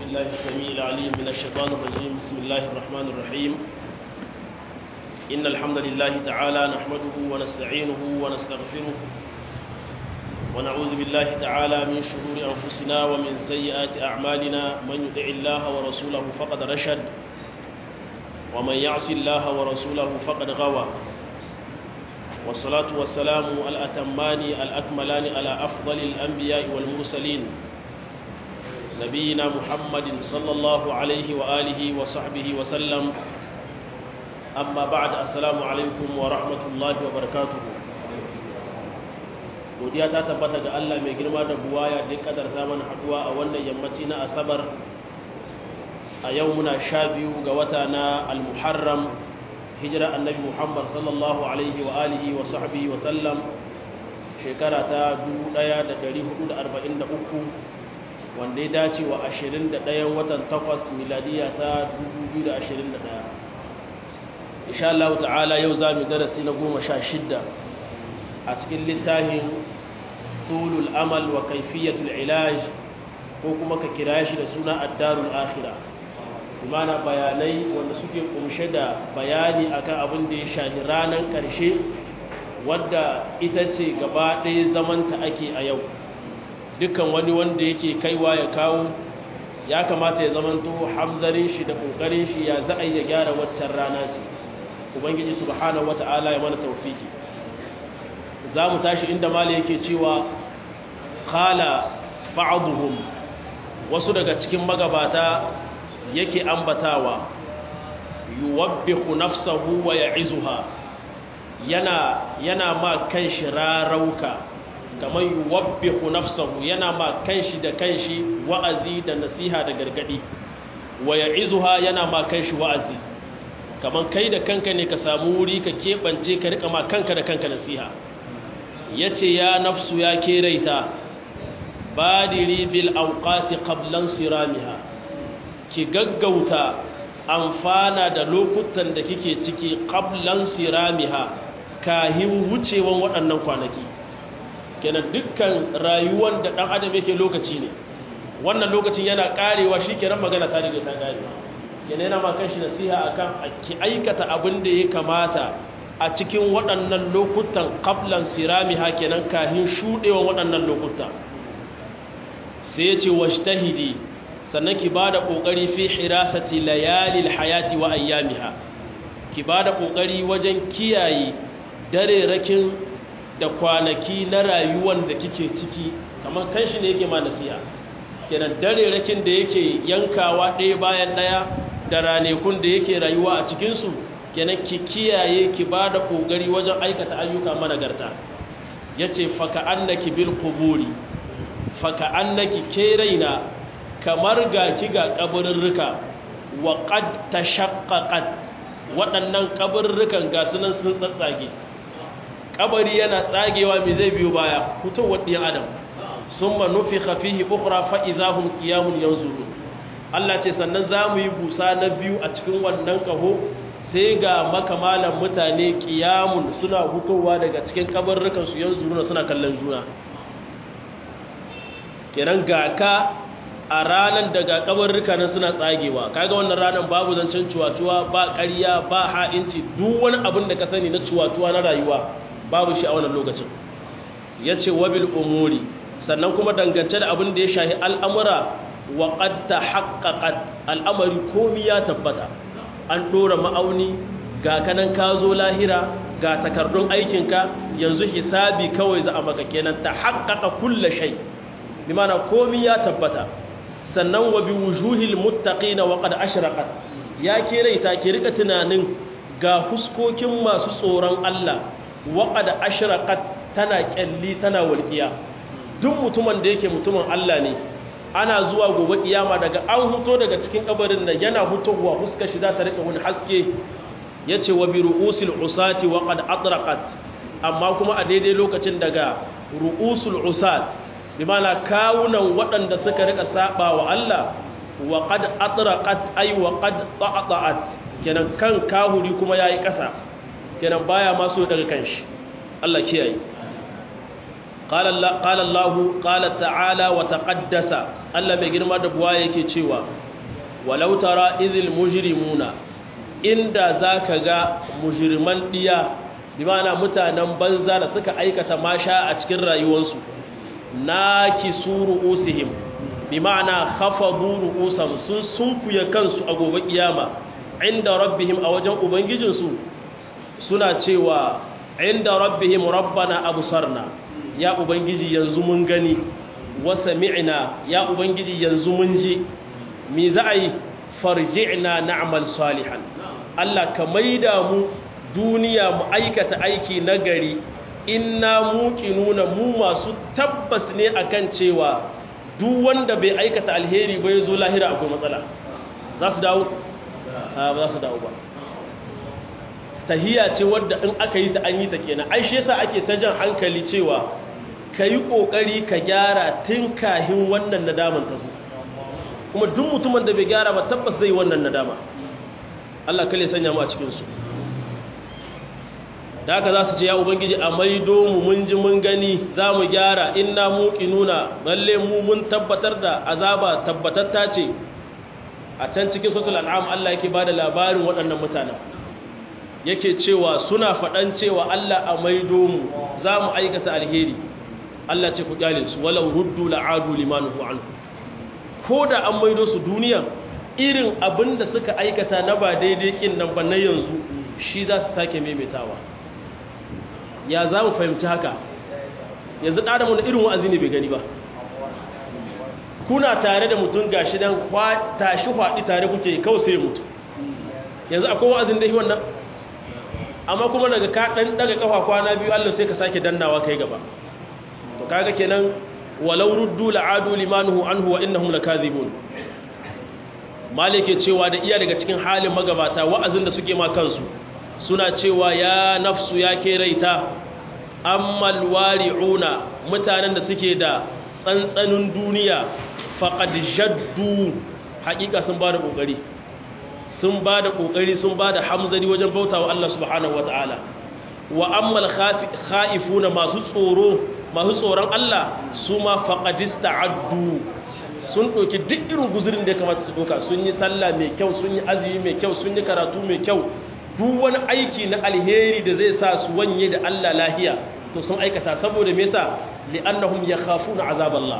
بالله السميع العليم من الشيطان الرجيم بسم الله الرحمن الرحيم إن الحمد لله تعالى نحمده ونستعينه ونستغفره ونعوذ بالله تعالى من شرور أنفسنا ومن سيئات أعمالنا من يطع الله ورسوله فقد رشد ومن يعص الله ورسوله فقد غوى والصلاة والسلام الأتمان الأكملان على أفضل الأنبياء والمرسلين نبينا محمد صلى الله عليه وآله وصحبه وسلم أما بعد السلام عليكم ورحمة الله وبركاته godiya ta tabbata ga Allah mai girma da buwaya da kadarta mana haduwa a wannan yammaci na asabar a yau muna sha biyu ga wata na al-muharram hijira annabi muhammad sallallahu alaihi wa alihi wa sahbihi wa sallam shekara ta 1443 wanda ya dace wa 21 watan 8 miladiya ta 2021 insha Allah ta'ala yau za mu darasi na 16 a cikin littafin tulul amal wa kaifiyatul ilaj ko kuma ka kira shi da suna addarul akhirah imana bayanai wanda suke kumshe da bayani akan abin da ya shahi ranar karshe wadda ita ce gaba ɗaya zamanta ake a yau dukkan wani wanda yake kaiwa ya kawo ya kamata ya zamanto hamzarin shi da ƙoƙarin shi ya za a ya gyara waccan rana ce ubangiji subhanahu wata'ala ya mana taufiki za mu tashi inda mali yake cewa kala ba'aduhum wasu daga cikin magabata yake ambatawa yuwabbihu nafsahu wa ya'izuha yana yana ma kanshi rarauka kamar yuwabbihu nafsahu yana ma kanshi da kanshi wa'azi da nasiha da gargadi wa ya'izuha yana ma kanshi wa'azi kamar kai da kanka ne ka samu wuri ka keɓance ka rika ma kanka da kanka nasiha yace ya nafsu ya keraita badiri bil awqati qablan siramiha ki gaggauta amfana da lokutan da kike ciki qablan siramiha kahin wucewan waɗannan kwanaki kenan dukkan rayuwar da ɗan adam yake lokaci ne wannan lokacin yana ƙarewa shi kenan magana ta riga ta ƙare kenan yana ma kanshi nasiha akan ki aikata abin da ya kamata a cikin waɗannan lokutan qablan siramiha kenan kahin shuɗewan waɗannan lokuta sai ya ce washtahidi sannan ki ba da ƙoƙari fi hirasati layalil hayati wa ayyamiha ki ba da ƙoƙari wajen kiyaye dare rakin da kwanaki na rayuwan da kike ciki kamar kanshi ne yake ma nasiya kenan dare rakin da yake yankawa ɗaya bayan ɗaya da ranekun da yake rayuwa a cikinsu kenan ki kiyaye ki ba da ƙoƙari wajen aikata ayyuka managarta ya ce faka annaki bil kuburi faka annaki ke raina kamar ga ki ga kaburirrika wa qad tashaqqaqat waɗannan kaburirrikan ga sunan sun tsatsage kabari yana tsagewa me zai biyo baya fitowar ɗin adam summa nufikha fihi ukhra fa idahum qiyamun yanzurun Allah ce sannan zamu yi busa na biyu a cikin wannan kaho sai ga makamalan mutane qiyamun suna hutowa daga cikin kaburirrikan su yanzuruna suna kallon juna kenan ga ka a ranar daga kabarurruka nan suna tsagewa kaga wannan ranar babu zancen cuwatuwa ba ƙarya ba ha'inci duk wani abin da ka sani na cuwatuwa na rayuwa babu shi a wannan lokacin ya ce wabil umuri sannan kuma dangance da abin da ya shahi al'amura wa ƙadda haƙaƙat al'amari komi ya tabbata an ɗora ma'auni ga kanan ka zo lahira ga takardun aikinka yanzu hisabi kawai za a maka kenan ta haƙaƙa kulle shai bi mana komi ya tabbata sannan wa bi wujuhil muttaqina wa qad ashraqat ya kiraita ki rika tunanin ga fuskokin masu tsoron Allah wa qad ashraqat tana kyalli tana walqiya duk mutumin da yake mutumin Allah ne ana zuwa gobe kiyama daga an huto daga cikin kabarin nan yana hutowa fuskar shi za ta rika wani haske yace wa bi ru'usil usati wa qad atraqat amma kuma a daidai lokacin daga ru'usul usat bimana kawunan waɗanda suka rika saba wa Allah wa qad atraqat ay wa qad ta'at kenan kan kahuri kuma yayi ƙasa kenan baya ma so daga kanshi Allah kiyaye qala Allah qala Allah qala ta'ala wa taqaddasa Allah mai girma da buwa yake cewa walau tara idhil mujrimuna inda zaka ga mujriman diya bi ma'ana mutanen banza da suka aikata masha a cikin rayuwarsu nakisuru usihim bi ma'ana khafadu ru'usam sun sunkuya kansu a gobe kiyama inda rabbihim a wajen ubangijinsu suna cewa inda rabbihim rabbana absarna ya ubangiji yanzu mun gani wa sami'na ya ubangiji yanzu mun ji me za a yi farji'na na'mal salihan Allah ka maida mu duniya mu aikata aiki nagari inna muqinuna mu masu tabbas ne akan cewa duk wanda bai aikata alheri ba yazo lahira akwai matsala za su dawo ba za su dawo ba tahiya ce wadda in aka yi ta an yi ta kenan ai shi yasa ake ta jan hankali cewa ka yi ƙoƙari ka gyara tun kahin wannan nadaman ta zo kuma duk mutumin da bai gyara ba tabbas zai wannan nadama Allah kale sanya mu a cikinsu da haka za su ce ya ubangiji a maido mu mun ji mun gani za mu gyara inna nuna lalle mu mun tabbatar da azaba tabbatatta ce a can cikin sotul al'am Allah yake ba da labarin waɗannan mutanen yake cewa suna faɗan cewa Allah a maido mu za mu aikata alheri Allah ce ku kyale su walau ruddu la'adu limanuhu anhu ko da an maido su duniya irin abin da suka aikata na ba daidai kin nan ba na yanzu shi za su sake maimaitawa ya za mu fahimci haka yanzu ɗadamu na irin wa'azi ne bai gani ba kuna tare da mutum gashi dan tashi faɗi tare kuke kawai sai mutu yanzu akwai wa'azin da yi wannan amma kuma daga ka ɗan daga kafa kwana biyu allah sai ka sake dannawa kai gaba to kaga kenan walau ruddu la'adu limanuhu anhu wa innahum lakazibun malike cewa da iya daga cikin halin magabata wa'azin da suke ma kansu suna cewa ya nafsu ya ke raita ammal wari'una mutanen da suke da tsantsanin duniya faqad jaddu haƙiƙa sun bada kokari sun bada kokari sun bada hamzari wajen bautawa Allah subhanahu wataala wa ammal kha'ifuna masu tsoro masu tsoron Allah su ma faƙadista addu sun ɗauki duk irin guzurin da ya kamata su ɗauka sun yi sallah mai kyau sun yi azumi mai kyau sun yi karatu mai kyau duk wani aiki na alheri da zai sa su wanye da Allah lahiya to sun aikata saboda me yasa li'annahum yakhafuna azaballah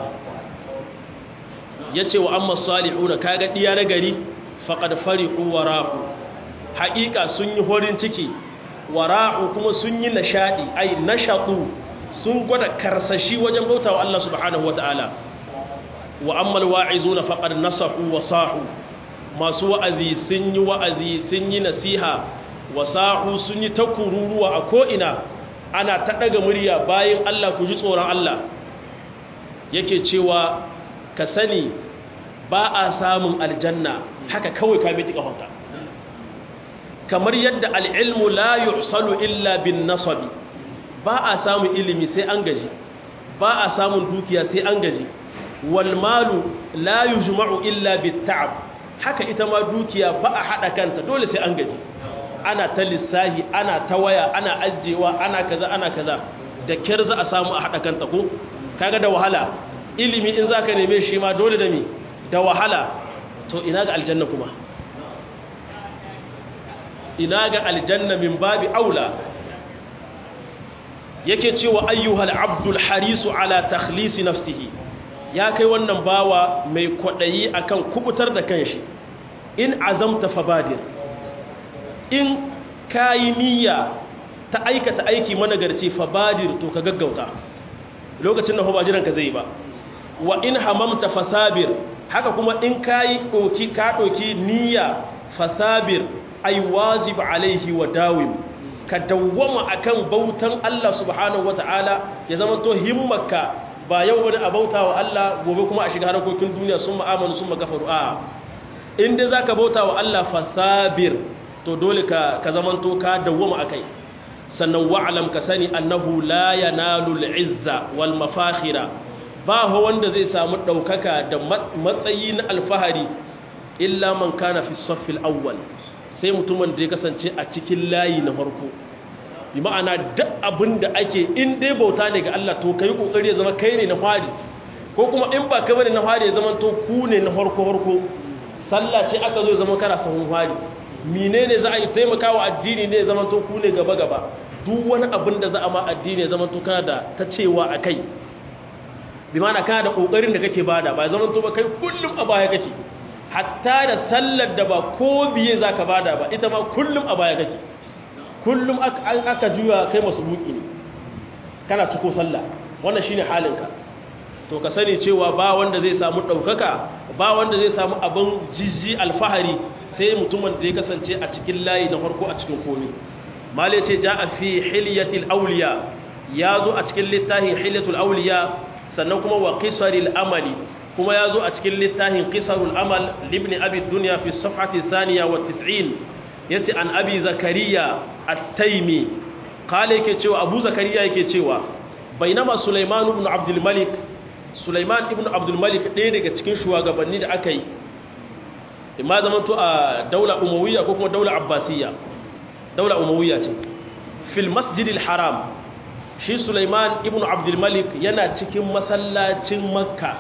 yace wa amma salihuna kaga diya na gari faqad farihu warahu haƙiƙa sun yi horin ciki wara'u kuma sun yi nashadi ai nashatu sun gwada karsashi wajen bauta wa Allah subhanahu ta'ala. wa ammal wa'izuna faqad nasahu wa sahu masu wa'azi sun yi wa'azi sun yi nasiha wa sahu sun yi takururuwa a ko'ina ana ta daga murya bayan Allah ku ji tsoron Allah yake cewa ka sani ba a samun aljanna haka kawai ka miti kafonta kamar yadda al'ilmu la yuhsalu illa bin nasabi ba a samun ilimi sai an gaji ba a samun dukiya sai an gaji wal malu la yujma'u illa bit ta'ab haka ita ma dukiya ba a hada kanta dole sai an gaji ana ta lissahi ana ta waya ana ajjewa ana kaza ana kaza da kyar za a samu a hada kanta ko kaga da wahala ilimi in zaka neme shi ma dole da mi da wahala to ina ga aljanna kuma ina ga aljanna min babi aula yake cewa ayyuhal abdul harisu ala takhlisi nafsihi ya kai wannan bawa mai kwadayi akan kubutar da kanshi in azamta fabadir in kayi niyya ta aikata aiki managarci fabadir to ka gaggauta lokacin da ba jiran ka zai ba wa in hamamta fasabir haka kuma in kayi doki ka doki niyya fasabir ay wajib alaihi wa dawim ka dawwama akan bautan Allah subhanahu wataala ya zama to himmarka ba yau wani a bauta wa Allah gobe kuma a shiga harkokin duniya sun ma'amalu sun magafaru a inda za ka bauta wa Allah fasabir to dole ka zama to ka dawwama akai sannan wa'alam ka sani annahu la yanalu al'izza wal mafakhira ba ho wanda zai samu daukaka da matsayi na alfahari illa man kana fi saffil awwal sai mutumin da ya kasance a cikin layi na farko bi ma'ana duk abin da ake in dai bauta ne ga Allah to kai kokari ya zama kai ne na fari ko kuma in ba kai bane na fari ya zama to ku ne na farko farko sallah ce aka zo ya zama kana sahun fari menene za a yi taimakawa addini ne ya zama to ku ne gaba gaba duk wani abin da za a ma addini ya zama to kana da ta cewa akai bi ma'ana kana da kokarin da kake bada ba ya zama to ba kai kullum a baya kake hatta da sallar da ba ko biye zaka bada ba ita ma kullum a baya kake kullum aka juya kai masu buki ne kana ciko sallah wannan shine halinka to ka sani cewa ba wanda zai samu ɗaukaka ba wanda zai samu abin jijji alfahari sai mutumin da ya kasance a cikin layi na farko a cikin komi malai ce ja a fi hilyatil auliya ya zo a cikin littafin hilyatul auliya sannan kuma wa qisaril amali kuma ya zo a cikin littafin qisarul amal libni abi dunya fi safhati thaniya wa 90 yace an abi zakariya at-taimi kale yake cewa abu zakariya yake cewa bainama sulaiman ibn abdul malik sulaiman ibn abdul malik ɗaya daga cikin shugabanni da aka yi imma zaman to a daula umawiyya ko kuma daula abbasiyya daula umawiyya ce fil masjidil haram shi sulaiman ibn abdul malik yana cikin masallacin makka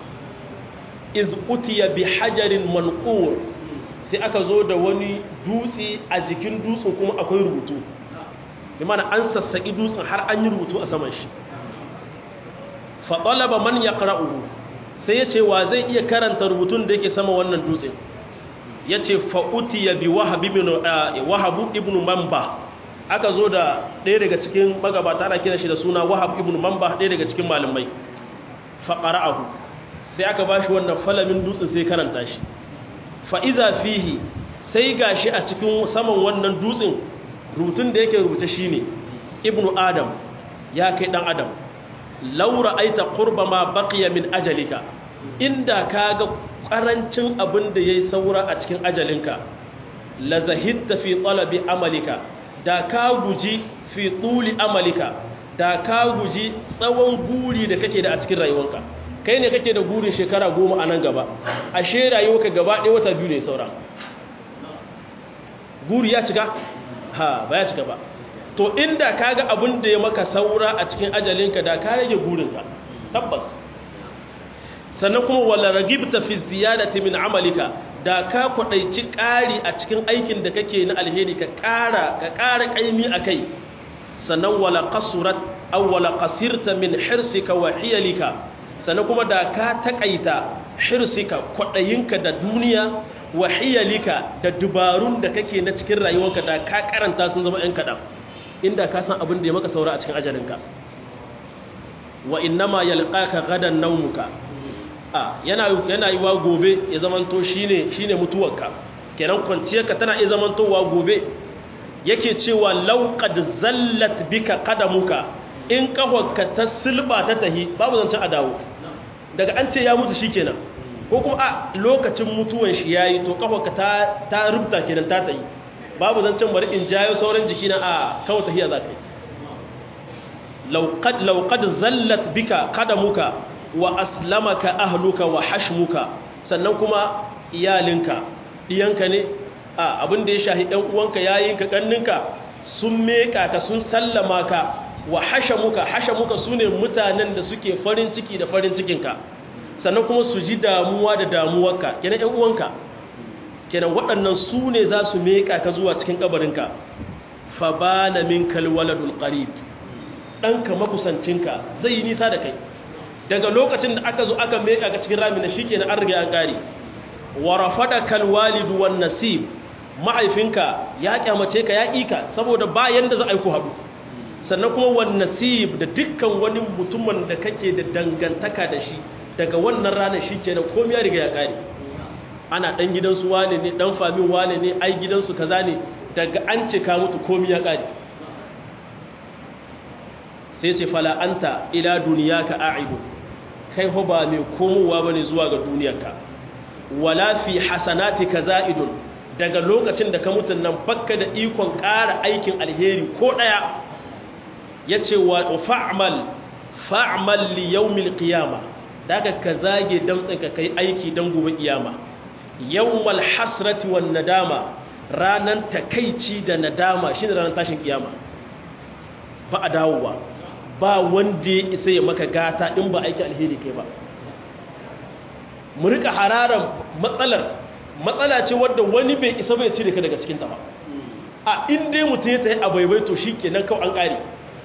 iz utiya bi hajarin manqur sai aka zo da wani dutse a jikin dutsen kuma akwai rubutu imana an sassaƙi dutsen har an yi rubutu a saman shi faɗalaba man ya ƙara'uhu sai ya ce wa zai iya karanta rubutun da yake sama wannan dutsen ya ce fa'uti ya bi wahabu ibn mamba aka zo da ɗaya daga cikin magabata ana kira shi da suna wahab ibn mamba ɗaya daga cikin malamai faƙara'ahu sai aka ba shi wannan falamin dutsen sai karanta shi fa'iza fihi sai ga shi a cikin saman wannan dutsen rubutun da yake rubuta shi ne ibnu adam ya kai ɗan adam laura aita ƙurba ma baƙiya min ajalika inda ka ga ƙarancin abin da ya yi saura a cikin ajalinka la zahitta fi tsalabi amalika da ka guji fi tsuli amalika da ka guji tsawon guri da kake da a cikin rayuwanka kai ne kake da gurin shekara goma a nan gaba ashe rayuwarka gaba ɗaya wata biyu ne saura guri ya cika ha ba ya cika ba to inda ka ga abin da ya maka saura a cikin ajalinka da ka rage gurinka tabbas sannan kuma wala ragibta fi ziyadati min amalika da ka kwadaici ƙari a cikin aikin da kake na alheri ka ƙara ka ƙara ƙaimi akai sannan wala qasurat aw wala qasirta min hirsika wa hiyalika sannan kuma da ka takaita hirsika kwadayinka da duniya wa hiyalika da dubarun da kake na cikin rayuwarka da ka karanta sun zama 'yan kaɗan inda ka san abin da ya maka saura a cikin ajalinka wa innama yalqaka gadan naumuka a yana yana yiwa gobe ya zamanto shine shine mutuwarka kenan kwanciyarka tana iya zamantowa gobe yake cewa law qad zallat bika qadamuka in kahwarka ta silba ta tahi babu zancen a dawo daga an ce ya mutu shikenan ko kuma a lokacin mutuwan shi yayi to kahwarka ta ta rubuta kenan ta tayi babu zancen bari in jayo sauran jiki na a kawo tahiya za ka yi lauƙad zallat bika kadamuka wa aslamaka ahluka wa hashmuka sannan kuma iyalinka ɗiyanka ne a abin da ya shahi ɗan uwanka yayinka ƙanninka sun meka ka sun sallama ka wa hashamuka hashamuka su ne mutanen da suke farin ciki da farin cikinka sannan kuma su ji damuwa da damuwarka kenan ‘yan uwanka kenan waɗannan su ne za su meƙa ka zuwa cikin ƙabarinka fa ba na min kalwaladul ƙarib ɗanka makusancinka zai yi nisa da kai daga lokacin da aka zo aka meƙa ka cikin rami na shi kenan an riga an ƙari warafa da kalwalidu wan nasib mahaifinka ya kyamace ka ya ƙika saboda bayan da za a yi ku haɗu sannan kuma wan nasib da dukkan wani mutumin da kake da dangantaka da shi daga wannan ranar shi kenan komai ya riga ya ƙare ana ɗan gidansu wane ne ɗan famin wane ne ai gidansu kaza ne daga an ce ka mutu komi ya ƙari sai ce fala'anta ila duniya ka a'ibu kai ho ba mai komowa ba ne zuwa ga duniyarka wala fi hasanati ka za'idun daga lokacin da ka mutun nan bakka da ikon ƙara aikin alheri ko ɗaya ya ce wa fa'amal fa'amal li yawmil qiyama daga ka zage damtsinka kai aiki don gobe kiyama yawmal hasrati wan nadama ranan takaici da nadama shine ranan tashin kiyama ba a dawowa ba wanda ya isa ya maka gata in ba aiki alheri kai ba mu rika hararan matsalar matsala ce wadda wani bai isa bai cire ka daga cikinta ba a inda mutum ya tayi a baibai to shi kenan kawai an ƙare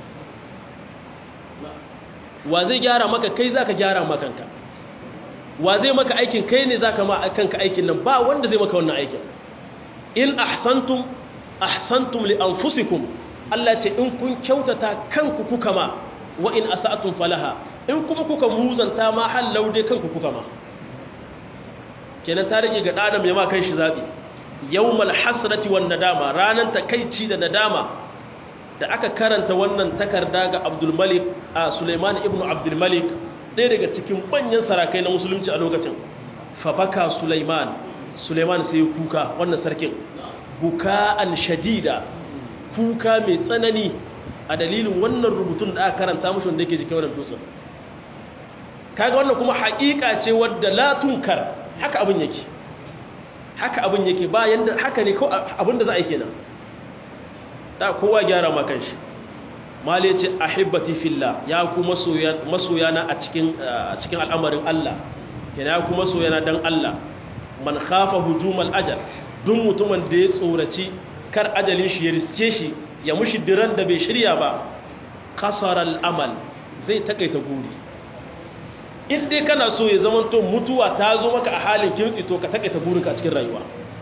wa zai gyara maka kai za ka gyara makanka wa zai maka aikin kai ne za ka ma kanka aikin nan ba wanda zai maka wannan aikin in ahsantum ahsantum li anfusikum Allah ce in kun kyautata kanku kuka ma wa in asa'tum falaha in kuma kuka muzanta ma hallau dai kanku kuka ma kenan ta rage ga ɗanam ya ma kan shi zaɓi yawmal hasrati wan nadama ranan takaici da nadama da aka karanta wannan takarda ga abdulmalik a suleiman ibn abdulmalik ɗaya daga cikin manyan sarakai na musulunci a lokacin fabaka suleiman suleiman sai kuka wannan sarkin buka'an shadida kuka mai tsanani a dalilin wannan rubutun da aka karanta mashi wanda yake jikin wannan dutsen kaga wannan kuma haƙiƙa ce wadda la tunkar haka abin yake haka abin yake bayan da haka ne abin da za a yi kenan da kowa gyara ma kanshi mali ce ahibbati fillah ya ku masoyana a cikin cikin al'amarin Allah kenan ya ku masoyana dan Allah man khafa hujumal ajal duk mutumin da ya tsoraci kar ajalin shi ya riske shi ya mushi diran da bai shirya ba kasara al'amal zai takaita guri in dai kana so ya zama to mutuwa ta zo maka a halin kimtsi to ka takaita gurinka a cikin rayuwa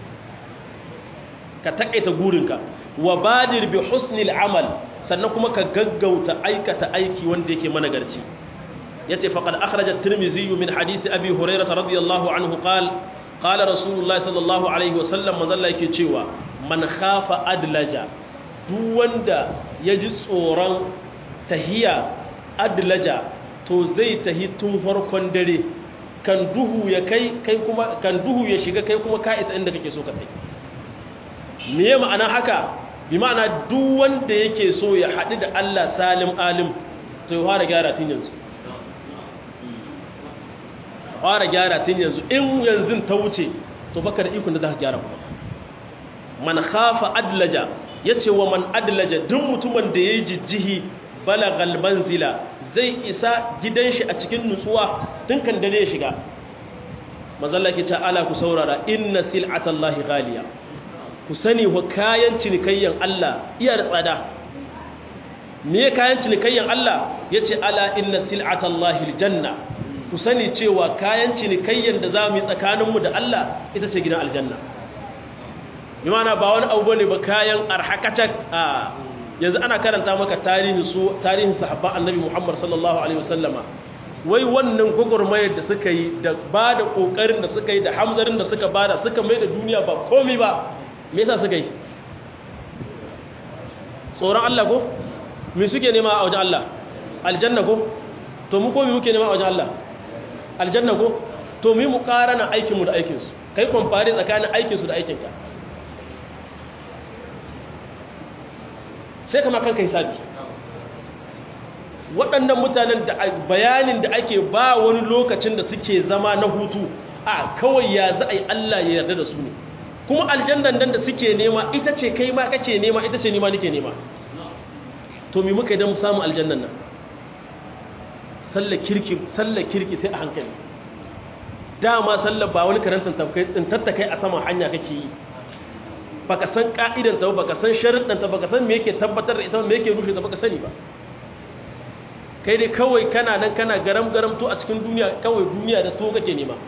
ka takaita gurinka wa badir bi husnil amal sannan kuma ka gaggauta aikata aiki wanda yake managarci yace faqad akhraja at-tirmidhi min hadisi abi hurairah radiyallahu anhu qala qala rasulullahi sallallahu alaihi wasallam manzo Allah yake cewa man khafa adlaja duk wanda yaji tsoron tahiya adlaja to zai tahi tun farkon dare kan duhu ya kai kai kuma kan duhu ya shiga kai kuma ka isa inda kake so ka kai me ma'ana haka bi ma'ana duk wanda yake so ya haɗu da Allah salim alim to ya fara gyara tun yanzu fara gyara tun yanzu in yanzu ta wuce to baka da ikon da za ka gyara kuma man khafa adlaja yace wa man adlaja duk mutumin da yayi jijjihi balagal manzila zai isa gidan shi a cikin nutsuwa tun kan dare ya shiga mazalla ke ce ala ku saurara inna sil'atallahi ghaliya ku sani wa kayan cinikayyan Allah iya da tsada me kayan cinikayyan Allah yace ala inna sil'atallahi aljanna ku sani cewa kayan cinikayyan da zamu yi tsakaninmu da Allah ita ce gidan aljanna bi ma'ana ba wani abu bane ba kayan arhakacak a yanzu ana karanta maka tarihin su tarihin sahabban annabi Muhammad sallallahu alaihi wasallama wai wannan gogormayar da suka yi da ba da kokarin da suka yi da hamzarin da suka bada suka mai da duniya ba komai ba me yasa suka yi tsoron Allah ko me suke nema a wajen Allah aljanna ko to mu ko me muke nema a wajen Allah aljanna ko to mu mu karana aikin mu da aikin su kai compare tsakanin aikin su da aikin ka sai kama kanka hisabi waɗannan mutanen da bayanin da ake ba wani lokacin da suke zama na hutu a kawai ya za a yi Allah ya yarda da su ne kuma aljannan nan da suke nema ita ce kai ma kake nema ita ce nima nake nema to mi muka idan mu samu aljannan nan sallar kirki sallar kirki sai a hankali dama sallar ba wani karantar tafkai tsintatta kai a saman hanya kake yi baka san ka'idanta ba baka san sharuɗanta baka san me yake tabbatar da ita me yake rushe ta baka sani ba kai dai kawai kana nan kana garam garam to a cikin duniya kawai duniya da to kake nema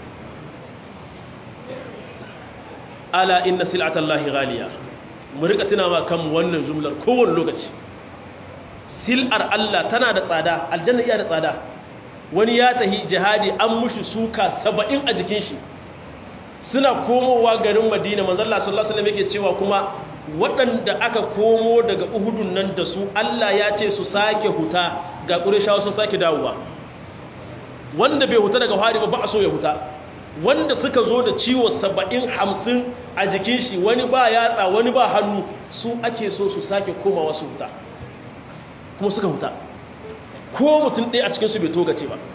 ala inna sil'atallahi ghaliya mu rika tuna ma kan wannan jumlar kowane lokaci sil'ar Allah tana da tsada aljanna iya da tsada wani ya tahi jihadi an mushi suka 70 a jikin shi suna komowa garin madina manzalla sallallahu alaihi wasallam yake cewa kuma waɗanda aka komo daga uhudun nan da su Allah ya ce su sake huta ga ƙureshawa sun sake dawowa wanda bai huta daga hari ba ba a so ya huta wanda suka zo da ciwo saba'in hamsin a jikin shi wani ba yatsa wani ba hannu su ake so su sake komawa su huta kuma suka huta ko mutum ɗaya a cikinsu bai togace ba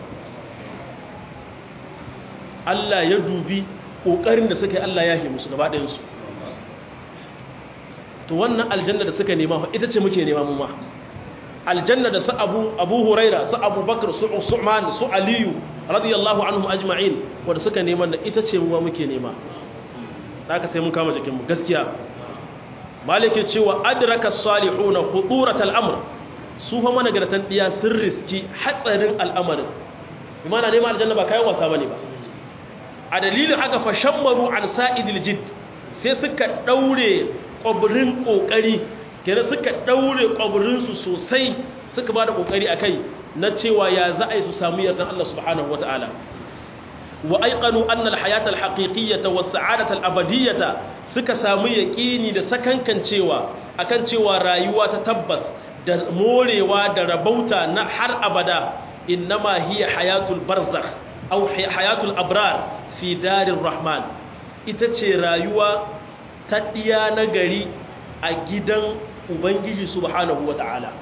Allah ya dubi ƙoƙarin da suka yi Allah ya musu gaba ɗayansu to wannan aljanna da suka nema ita ce muke nema mu ma aljanna da su abu abu huraira su abu bakar su usman su aliyu radiyallahu anhum ajma'in wanda suka neman da ita ce mu muke nema haka sai mun kama jikin mu gaskiya malike cewa adraka salihuna khuduratal amr su fa managartan diya sun riski hatsarin al'amarin imana neman aljanna ba kayan wasa bane ba a dalilin haka fa shammaru an sa'idil jidd sai suka daure kwabrin kokari kenan suka daure kwabrin su sosai suka bada kokari akai na cewa ya za a yi su samu yardan Allah subhanahu wataala wa aiqanu anna al-hayata al-haqiqiyyata was-sa'adata al-abadiyyata suka samu yaqini da sakankan cewa akan cewa rayuwa ta tabbas da morewa da rabauta na har abada innama hiya hayatul barzakh aw hayatul abrar fi darir rahman ita ce rayuwa ta diya na gari a gidan ubangiji subhanahu wata'ala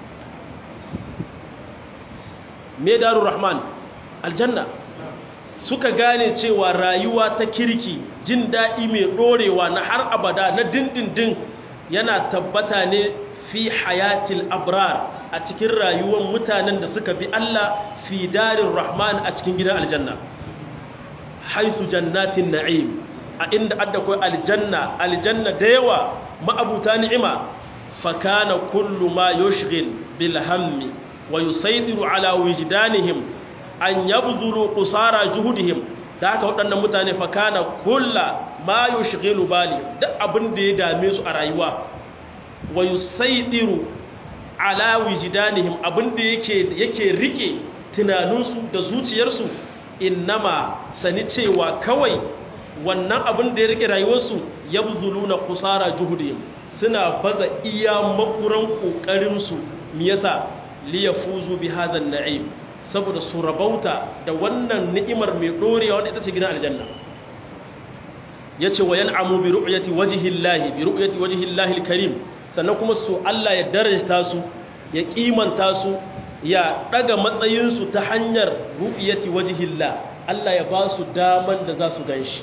me darur rahman aljanna suka gane cewa rayuwa ta kirki jin daɗi mai ɗorewa na har abada na dindindin yana tabbata ne fi hayatil abrar a cikin rayuwar mutanen da suka bi Allah fi darin rahman a cikin gidan aljanna haisu jannatin na'im a inda adda kai aljanna aljanna da yawa ma'abuta ni'ima fakana kullu ma yushghil bil hammi wa yusaydiru ala wujdanihim an yabzulu qusara juhudihim da haka waɗannan mutane fakana kulla ma yushghilu bali duk abin da ya dame su a rayuwa wa yusaydiru ala wujdanihim abin da yake yake rike tunaninsu da zuciyarsu innama sani cewa kawai wannan abin da ya rike rayuwarsu yabzuluna qusara juhudihim suna baza iya makuran kokarinsu me yasa liyafuzu bi hadha an-na'im saboda su rabauta da wannan ni'imar mai dorewa wanda ita ce gidan aljanna yace wa yan'amu bi ru'yati wajhi llahi bi ru'yati wajhi llahi al-karim sannan kuma su Allah ya darajta su ya kimanta su ya daga matsayin su ta hanyar ru'yati wajhi llah Allah ya ba su daman da za su ganshi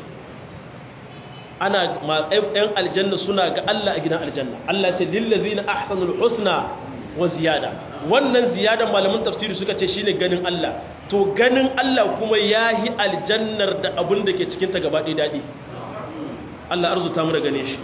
ana ɗan aljanna suna ga Allah a gidan aljanna Allah ce lillazina ahsanul husna wa ziyada wannan ziyadan malamin tafsiri suka ce shine ganin Allah to ganin Allah kuma yahi aljannar da abin da ke cikin ta gaba ɗaya dadi Allah arzuta mu da gane shi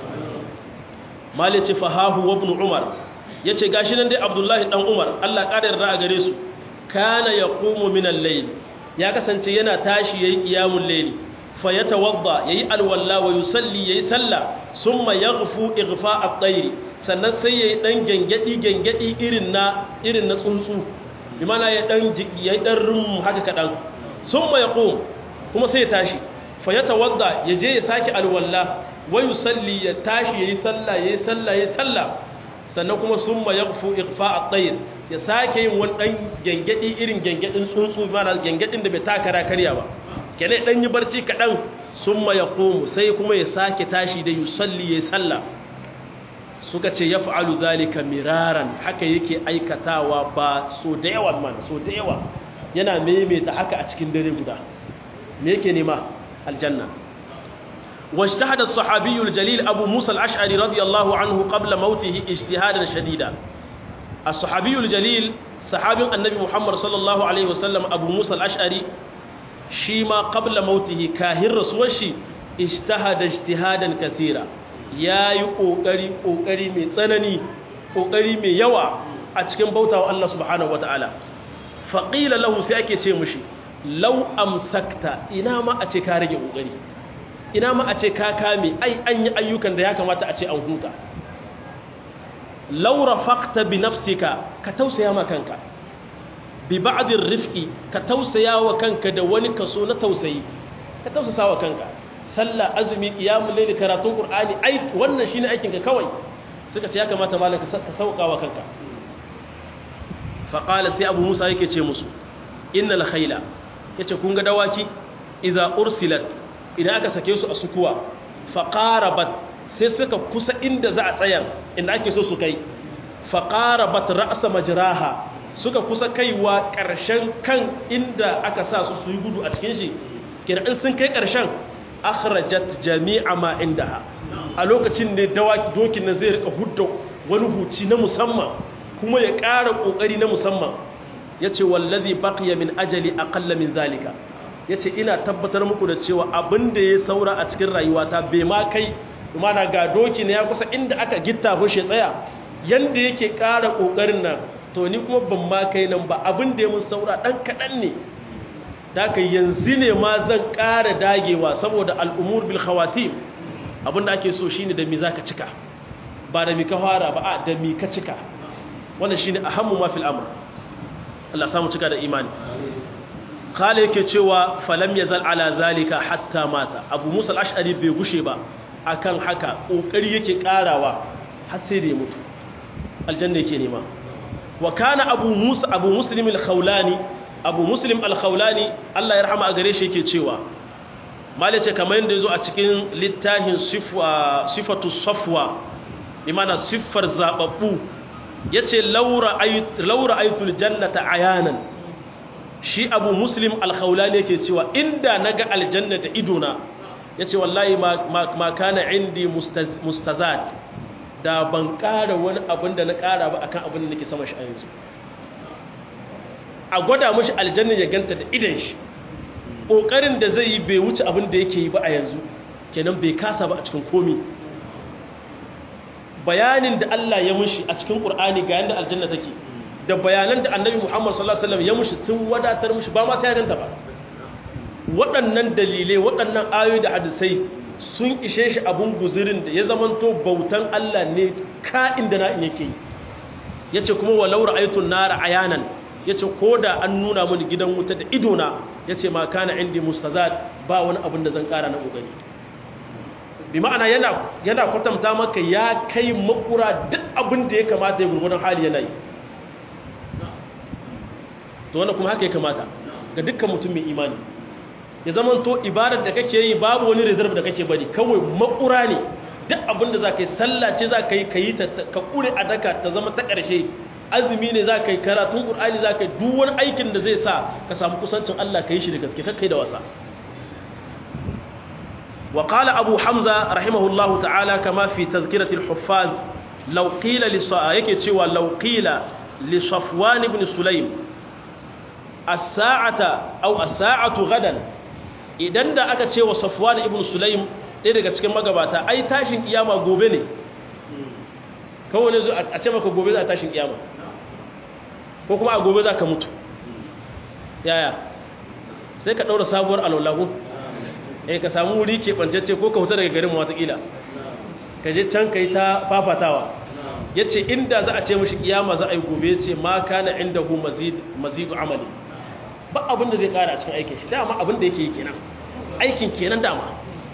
mali ce fahahu wa ibn umar yace gashi nan dai abdullahi dan umar Allah ƙara yarda a gare su kana yaqumu min al-layl ya kasance yana tashi yayi qiyamul layl fa yatawadda yayi alwalla wa yusalli yayi sallah summa yaghfu ighfa at-tayr sannan sai yayi dan gengedi gengedi irin na irin na tsuntsu bi mana ya dan yayi dan rum haka kadan summa yaqum kuma sai ya tashi fa yatawadda yaje ya saki alwalla wa yusalli ya tashi yayi sallah yayi sallah yayi sallah sannan kuma summa yaghfu ighfa at-tayr ya sake yin wani dan gengedi irin gengedin tsuntsu bi mana gengedin da bai takara karya ba kene dan yi barci kadan summa yaqumu sai kuma ya sake tashi da yusalli yayi sallah suka ce yaf'alu zalika miraran haka yake aikatawa ba so da yawa man so da yawa yana maimaita haka a cikin dare guda me yake nema aljanna واجتهد الصحابي الجليل أبو موسى الأشعري رضي الله عنه قبل موته اجتهادا شديدا الصحابي الجليل صحابي النبي محمد صلى الله عليه وسلم أبو موسى الأشعري shi ma qabla mautihi kahin rasuwar shi ijtahada ijtihadan kathira yayi kokari kokari mai tsanani kokari mai yawa a cikin bautawa Allah subhanahu wataala faqila lahu sai ake ce mishi law amsakta ina ma a ce ka rage kokari ina ma a ce ka kame ai an yi ayyukan da ya kamata a ce an huta law rafaqta bi nafsika ka tausaya ma kanka bi ba'din rifqi ka tausaya wa kanka da wani kaso na tausayi ka tausasa wa kanka sallah azumi qiyamul layl karatun qur'ani ai wannan shine aikin ka kawai suka ce ya kamata malaka ka sauka wa kanka fa qala sai abu musa yake ce musu innal khayla yace kun ga dawaki idza ursilat idan aka sake su a sukuwa fa qarabat sai suka kusa inda za a tsaya inda ake so su kai fa qarabat ra'sa majraha suka kusa kaiwa ƙarshen kan inda aka sa su su yi gudu a cikin shi kenan in sun kai ƙarshen akhrajat jami'a ma indaha a lokacin ne dawaki dokin na zai rika hudda wani huci na musamman kuma ya ƙara ƙoƙari na musamman ya ce wallazi baqiya min ajali aqalla min zalika ya ce ina tabbatar muku da cewa abin da ya saura a cikin rayuwata bai ma kai mana ga doki ne ya kusa inda aka gitta shi tsaya yanda yake ƙara ƙoƙarin nan to ni kuma ban ma kai nan ba abin da ya mun saura ɗan kaɗan ne da ka yanzu ne ma zan ƙara dagewa saboda al'umur bil khawatim abin da ake so shine da mi za ka cika ba da mi ka fara ba a da mi ka cika wannan shine ahammu ma fil amr Allah samu cika da imani kala yake cewa falam yazal ala zalika hatta mata abu musa al-ash'ari bai gushe ba akan haka kokari yake karawa har sai da ya mutu aljanna yake nema wa kana abu musa abu muslim al-khawlani abu muslim al-khawlani Allah ya rahama a gare shi yake cewa malice kamar yadda yazo a cikin littafin sifatu safwa imana siffar zababbu yace laura ayt laura aytul jannata ayanan shi abu muslim alkhawlani yake cewa inda naga aljanna da idona yace wallahi ma kana indi mustazad da ban ƙara wani abin da na ƙara ba akan abin da nake sama shi a yanzu a gwada mashi aljanna ya ganta da idan shi ƙoƙarin da zai yi bai wuce abin da yake yi ba a yanzu kenan bai kasa ba a cikin komi bayanin da Allah ya mushi a cikin Qur'ani ga yanda aljanna take da bayanan da Annabi Muhammad sallallahu alaihi wasallam ya mushi sun wadatar mushi ba ma sai ya ganta ba waɗannan dalilai waɗannan ayoyi da hadisai sun ishe shi abun guzirin da ya zamanto bautan Allah ne ka'in da na'in yake yi yace kuma walau ra'aytun nara ayanan yace koda an nuna mini gidan wuta da idona yace ma kana indi mustazad ba wani abin da zan kara na kokari bi ma'ana yana yana kwatanta maka ya kai makura duk abin da ya kamata ya gurgurdan hali yana yi to wannan kuma haka ya kamata ga dukkan mutum mai imani ya zama to ibadar da kake yi babu wani reserve da kake bari kawai makura ne duk abin da za ka yi sallah ce za ka yi ka yi ka kure a daka ta zama ta ƙarshe azumi ne za ka yi karatun ƙur'ani za ka yi duk wani aikin da zai sa ka samu kusancin Allah ka yi shi da gaske kai da wasa wa qala abu hamza rahimahullahu ta'ala kama fi tazkirati al-huffaz law qila li yake cewa law qila li safwan ibn sulaym as-sa'ata aw as-sa'atu gadan idan da aka ce wa safwan ibn sulaym ɗaya daga cikin magabata ai tashin kiyama gobe ne kawai ne zo a ce maka gobe za a tashin kiyama ko kuma a gobe za ka mutu yaya sai ka ɗaura sabuwar alwallahu eh ka samu wuri ke ɓancacce ko ka huta daga garin watakila ka je can ka yi ta fafatawa ya ce inda za a ce mashi kiyama za a yi gobe ce ma kana inda hu mazidu amali ba abin da zai kara a cikin aikin shi dama abin da yake yi kenan aikin kenan dama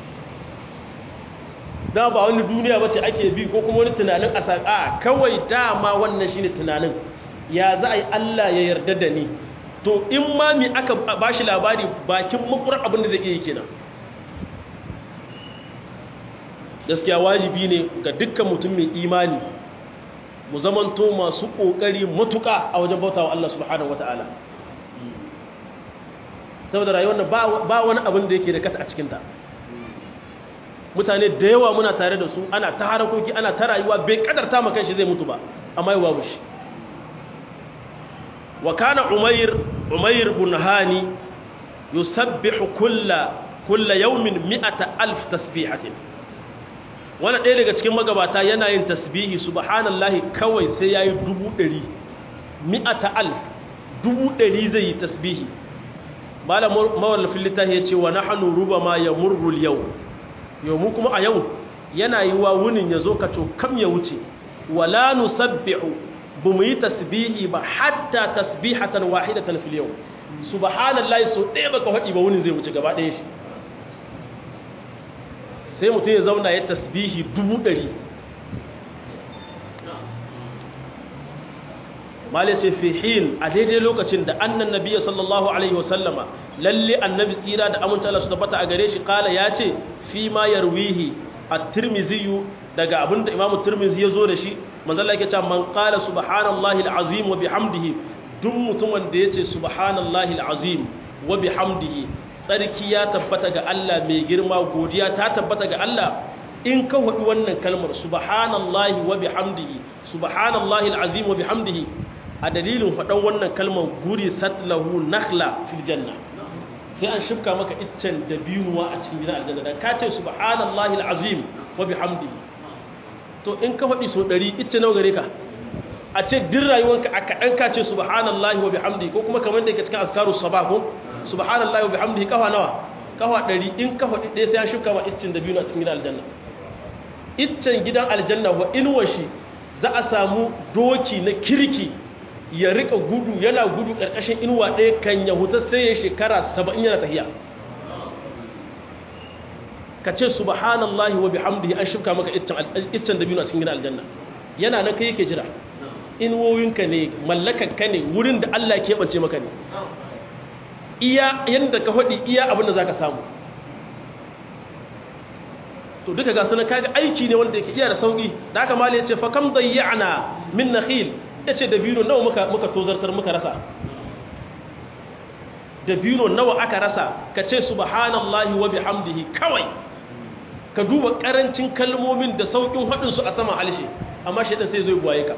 da ba wani duniya bace ake bi ko kuma wani tunanin a saƙa kawai dama wannan shine tunanin ya za a yi Allah ya yarda da ni to in ma mi aka bashi labari bakin makurar abin da zai iya yi kenan gaskiya wajibi ne ga dukkan mutum mai imani mu zamanto masu ƙoƙari matuƙa a wajen bautawa Allah subhanahu wata'ala saboda rayuwar ba wani abin da yake da kasa a cikinta mutane da yawa muna tare da su ana ta harakoki ana ta rayuwa bai kadarta maka shi zai mutu ba amma yi babu shi wa kana umayr umayr bin hani yusabbihu kulla kulla yawmin mi'ata alf tasbihatin wani ɗaya daga cikin magabata yana yin tasbihi subhanallahi kawai sai yayi dubu ɗari mi'ata alf dubu ɗari zai yi tasbihi malam mawallafin littafi ya ce wa nahnu rubama yamurru al-yawm yau mu kuma a yau yana yi wa wunin ya zo ka kam ya wuce wala nusabbihu bu mu yi tasbihi ba hatta tasbihatan wahidatan fil yau subhanallahi so ɗaya baka faɗi ba wunin zai wuce gaba ɗaya shi sai mutum ya zauna ya tasbihi dubu ɗari mali ce fi hin a daidai lokacin da annan nabiya sallallahu alaihi wasallama lalle annabi tsira da amince Allah su tabbata a gare shi kala ya ce fi ma yarwihi at-tirmidhi daga abinda imam tirmidhi ya zo da shi manzo Allah yake cewa man qala subhanallahi al-azim wa bihamdihi duk mutumin da yace subhanallahi al-azim wa bihamdihi tsarki ya tabbata ga Allah mai girma godiya ta tabbata ga Allah in ka faɗi wannan kalmar subhanallahi wa bihamdihi subhanallahi alazim wa bihamdihi a dalilin faɗan wannan kalmar guri satlahu nakhla fil janna sai an shifka maka iccen da biyuwa a cikin gidan aljanna dan ka ce subhanallahi alazim wa bihamdihi to in ka faɗi so ɗari icce nawa gare ka a ce din rayuwanka a kaɗan ka ce subhanallahi wa bihamdihi ko kuma kamar da yake cikin azkaru sabah ko subhanallahi wa bihamdihi kafa nawa kafa ɗari in kafa ɗaya sai an shifka ma iccen da biyu a cikin gidan aljanna iccen gidan aljanna wa inuwashi za a samu doki na kirki ya rika gudu yana gudu ƙarƙashin inuwa ɗaya kan ya huta sai ya shekara saba'in yana tafiya ka ce subhanallahi wa bihamdihi an shifka maka iccen da biyu a cikin gidan aljanna yana nan kai yake jira inuwoyinka ne mallakanka ne wurin da Allah ke bance maka ne iya yadda ka faɗi iya abin da za ka samu to duka ga suna kaga aiki ne wanda yake iya da sauki da aka mali yace fa kam dayyana min nakhil yace da biro nawa muka muka tozartar muka rasa da biro nawa aka rasa ka ce subhanallahi wa bihamdihi kawai ka duba karancin kalmomin da saukin hadin su a sama halshe amma shedan sai zai buwaye ka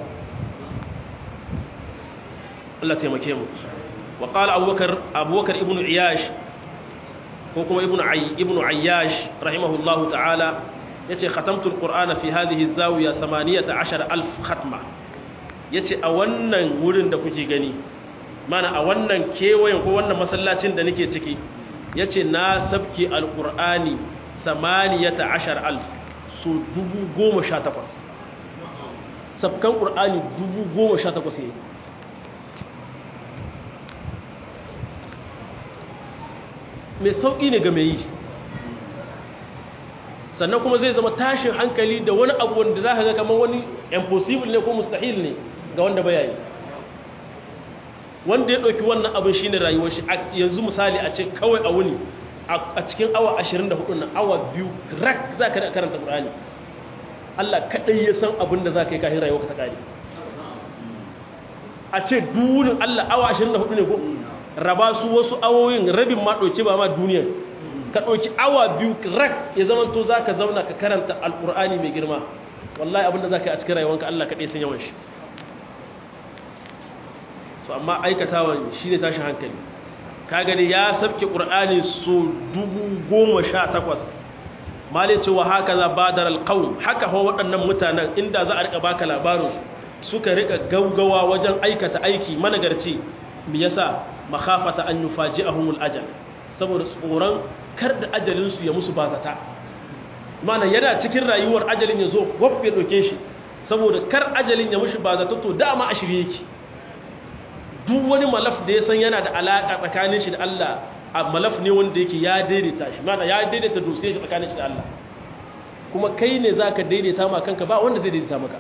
Allah taimake mu wa qala abubakar abubakar ibnu iyash ko kuma ibnu ay ibnu ayyash rahimahullahu ta'ala yace khatamtu alqur'ana fi hadhihi zawiya 18000 khatma yace a wannan wurin da kuke gani mana a wannan kewayen ko wannan masallacin da nake ciki yace na sabki alqur'ani 18000 su 10018 sabkan qur'ani 10018 ne mai sauƙi ne ga mai yi sannan kuma zai zama tashin hankali da wani abu wanda za ka ga kamar wani impossible ne ko mustahil ne ga wanda baya yi wanda ya ɗauki wannan abin shi ne rayuwar shi yanzu misali a ce kawai a wuni a cikin awa 24 na awa biyu rak za ka karanta ƙur'ani Allah kaɗai ya san abin da za ka yi kafin rayuwa ka ta ƙari a ce dunin Allah awa 24 ne ko raba su wasu awoyin rabin ma ɗauki ba ma duniyar ka ɗauki awa biyu rak ya zama to za ka zauna ka karanta alƙur'ani mai girma wallahi abinda za ka yi a cikin rayuwanka Allah kaɗai sun yawan shi so amma aikatawan shi ne tashin hankali ka gani ya sabke ƙur'ani so dubu goma sha takwas mali cewa haka za ba da alƙawun haka hawa waɗannan mutanen inda za a riƙa baka labarin suka riƙa gaugawa wajen aikata aiki managarci me yasa makhafata an yufaji'ahumul ajal saboda tsoron kar da ajalin su ya musu bazata mana yana cikin rayuwar ajalin ya zo waf ya doke shi saboda kar ajalin ya mushi bazata to dama a shirye yake duk wani malaf da ya san yana da alaka tsakanin shi da Allah a malaf ne wanda yake ya daidaita shi mana ya daidaita dosiyar shi tsakanin shi da Allah kuma kai ne zaka daidaita ma kanka ba wanda zai daidaita maka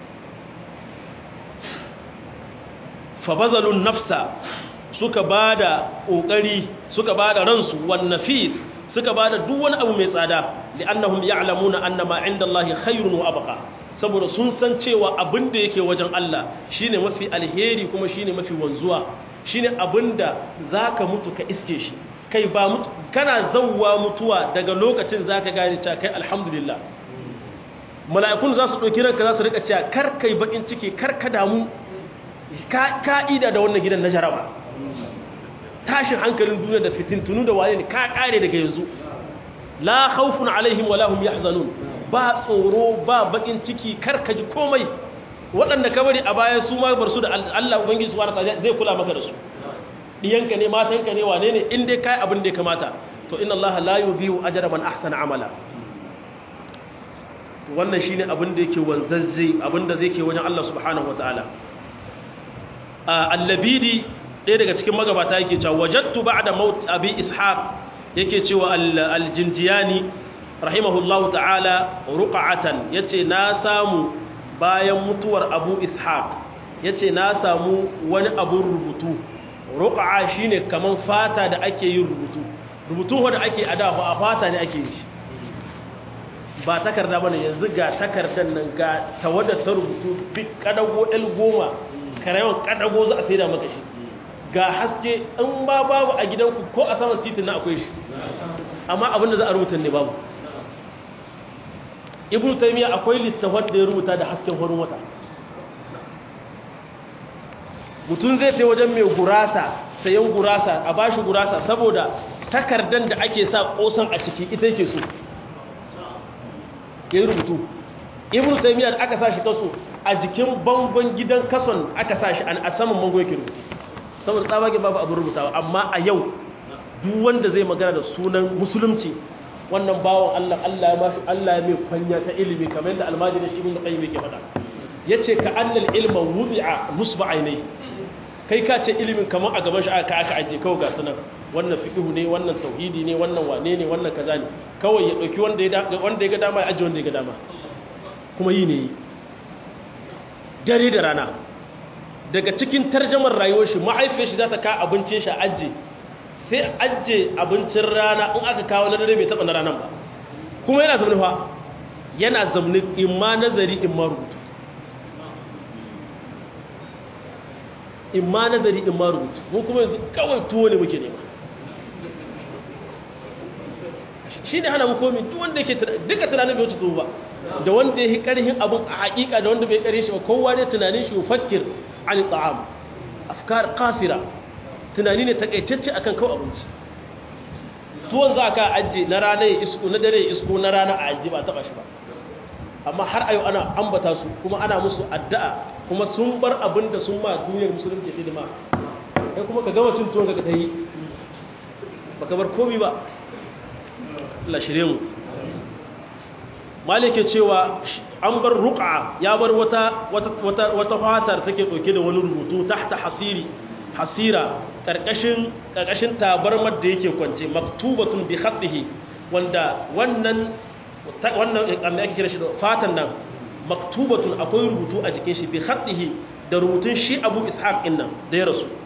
fa bazalun nafsa suka ba da ƙoƙari suka ba da ransu wannan fis suka ba da duk wani abu mai tsada li'annahum ya'lamuna annama inda Allah khairun wa abqa saboda sun san cewa abin da yake wajen Allah shine mafi alheri kuma shine mafi wanzuwa shine abin da zaka mutu ka iske shi kai ba mutu kana zawwa mutuwa daga lokacin zaka gane cewa kai alhamdulillah mala'ikun za su ɗauki ranka za su rika cewa kar kai bakin ciki kar ka damu ka'ida da wannan gidan na jaraba tashin hankalin duniya da fitintunu da wane ne ka kare daga yanzu la khawfun alaihim wala hum yahzanun ba tsoro ba bakin ciki karkaji komai waɗanda ka bari a baya su ma bar su da Allah ubangiji subhanahu wataala zai kula maka da su diyanka ne matanka ne wane ne in dai kai abin da ya kamata to inna Allah la yudhi'u ajra man ahsana amala wannan shine abin da yake wanzazze abin da zai ke wajen Allah subhanahu wataala allabidi ɗaya daga cikin magabata yake cewa wajattu ba'da maut abi ishaq yake cewa aljinjiyani rahimahullahu ta'ala ruqa'atan yace na samu bayan mutuwar abu ishaq yace na samu wani abun rubutu ruqa'a shine kaman fata da ake yin rubutu rubutun wanda ake adawa a fata ne ake yi ba takarda bane yanzu ga takardar nan ga tawadda ta rubutu bi kadago el goma karayawan kadago za a saida maka shi ga haske in ba babu a gidanku ko a saman titin na akwai shi amma abinda za a rubuta ne babu ibn taymiya akwai littafin da ya rubuta da hasken horon wata mutum zai sai wajen mai gurasa sayan gurasa a bashi gurasa saboda takardan da ake sa kosan a ciki ita yake so ya rubutu ibn taymiya da aka sa shi kaso a jikin bangon gidan kason aka sa shi a saman bango yake rubutu saboda tsabage babu abin rubutawa amma a yau duk wanda zai magana da sunan musulunci wannan bawon Allah Allah ya mashi Allah ya mai kwanya ta ilimi kamar yadda almajiri shi ibn qayyim yake faɗa yace ka annal ilma wudi'a musba ainai kai ka ce ilimin kamar a gaban shi aka aka aje kawai ga sunan wannan fiqhu ne wannan tauhidi ne wannan wane ne wannan kaza ne kawai ya dauki wanda ya wanda ya ga dama ya aje wanda ya ga dama kuma yi ne dare da rana daga cikin tarjamar rayuwar shi ma'aifiyar shi za ta ka abincin shi aje sai ajiye abincin rana in aka kawo na dare bai taɓa na ranar ba kuma yana zaune fa yana zaune in ma nazari in ma rubutu in ma nazari in ma rubutu mun kuma yanzu kawai tuwo ne muke nema shi ne hana mukomi duk wanda yake duka tunanin bai wuce tuwo ba da wanda ya yi ƙarhin abin a haƙiƙa da wanda bai ƙarhe shi ba kowa ne tunanin shi fakir an ta'am afkar kasira tunani ne takaitacce akan kawo abinci tuwon za ka ajiye na rana ya isko na dare ya isko na rana a ajiye ba taba shi ba amma har ayo ana ambata su kuma ana musu addu'a kuma sun bar abin da sun ma duniyar musulunci hidima kai kuma ka gama cin tuwon ka ta yi baka bar komi ba Allah shirye mu malike cewa an bar ruqa ya bar wata wata wata fatar take dauke da wani rubutu tahta hasiri hasira ƙarƙashin ƙarƙashin tabarmar da yake kwance maktubatun bi khatihi wanda wannan wannan amma ake kira shi da fatan nan maktubatun akwai rubutu a jikin shi bi khatihi da rubutun shi Abu Ishaq din nan da ya rasu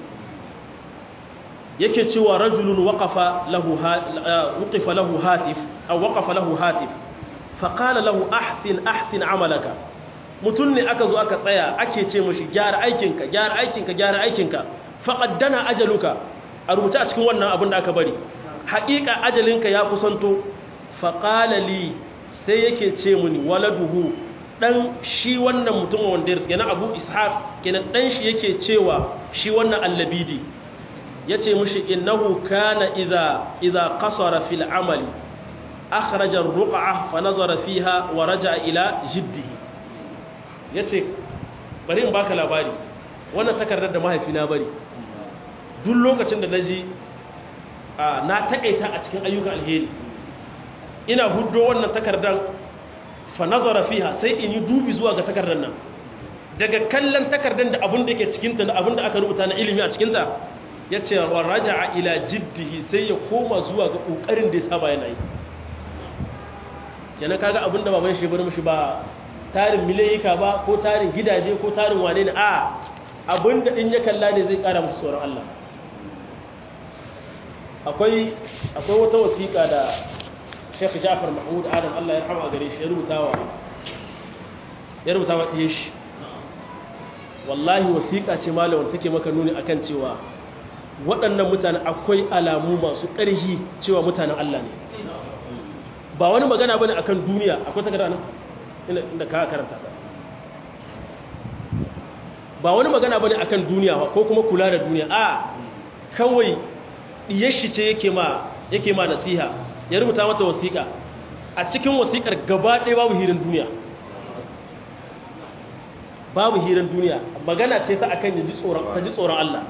yake cewa rajulun waqafa lahu waqafa lahu hatif aw waqafa lahu hatif fa qala lahu ahsin ahsin amalaka mutun ne aka zo aka tsaya ake ce mashi gyara aikinka gyara aikinka gyara aikinka faƙaddana ajaluka a rubuta a cikin wannan abin da aka bari haƙiƙa ajalinka ya kusanto faƙalali sai yake ce muni waladuhu ɗan shi wannan mutum wanda ya yana abu ishaq kenan ɗan shi yake cewa shi wannan allabidi ya ce mushi innahu kana idha idha qasara fil amali akhraja ar-ruq'a fa nazara fiha wa raja'a ila jiddihi yace bari in baka labari wannan takardar da mahaifina bari duk lokacin da na ji na taƙaita a cikin ayyukan alheri ina hudo wannan takardar fa nazara fiha sai in yi dubi zuwa ga takardar nan daga kallon takardar da abin da ke cikinta da abin da aka rubuta na ilimi a cikinta ya ce wa raja'a ila jiddihi sai ya koma zuwa ga ƙoƙarin da ya saba yana yi yana kaga abin da baban shi bar mishi ba tarin milayika ba ko tarin gidaje ko tarin wane ne a abin da in ya kalla ne zai ƙara musu tsoron Allah akwai akwai wata wasiƙa da Sheikh Ja'far Mahmud Adam Allah ya rahama gare shi ya rubutawa ya rubutawa ɗiye shi wallahi wasiƙa ce malawar take maka nuni akan cewa waɗannan mutane akwai alamu masu ƙarfi cewa mutanen Allah ne ba wani magana bane akan duniya akwai takarda nan inda ka karanta ta ba wani magana bane akan duniya ko kuma kula da duniya a kawai diyar shi ce yake ma yake ma nasiha ya rubuta mata wasiƙa a cikin wasiƙar gaba ɗaya babu hirin duniya babu hirin duniya magana ce ta akan ji tsoron ta ji tsoron Allah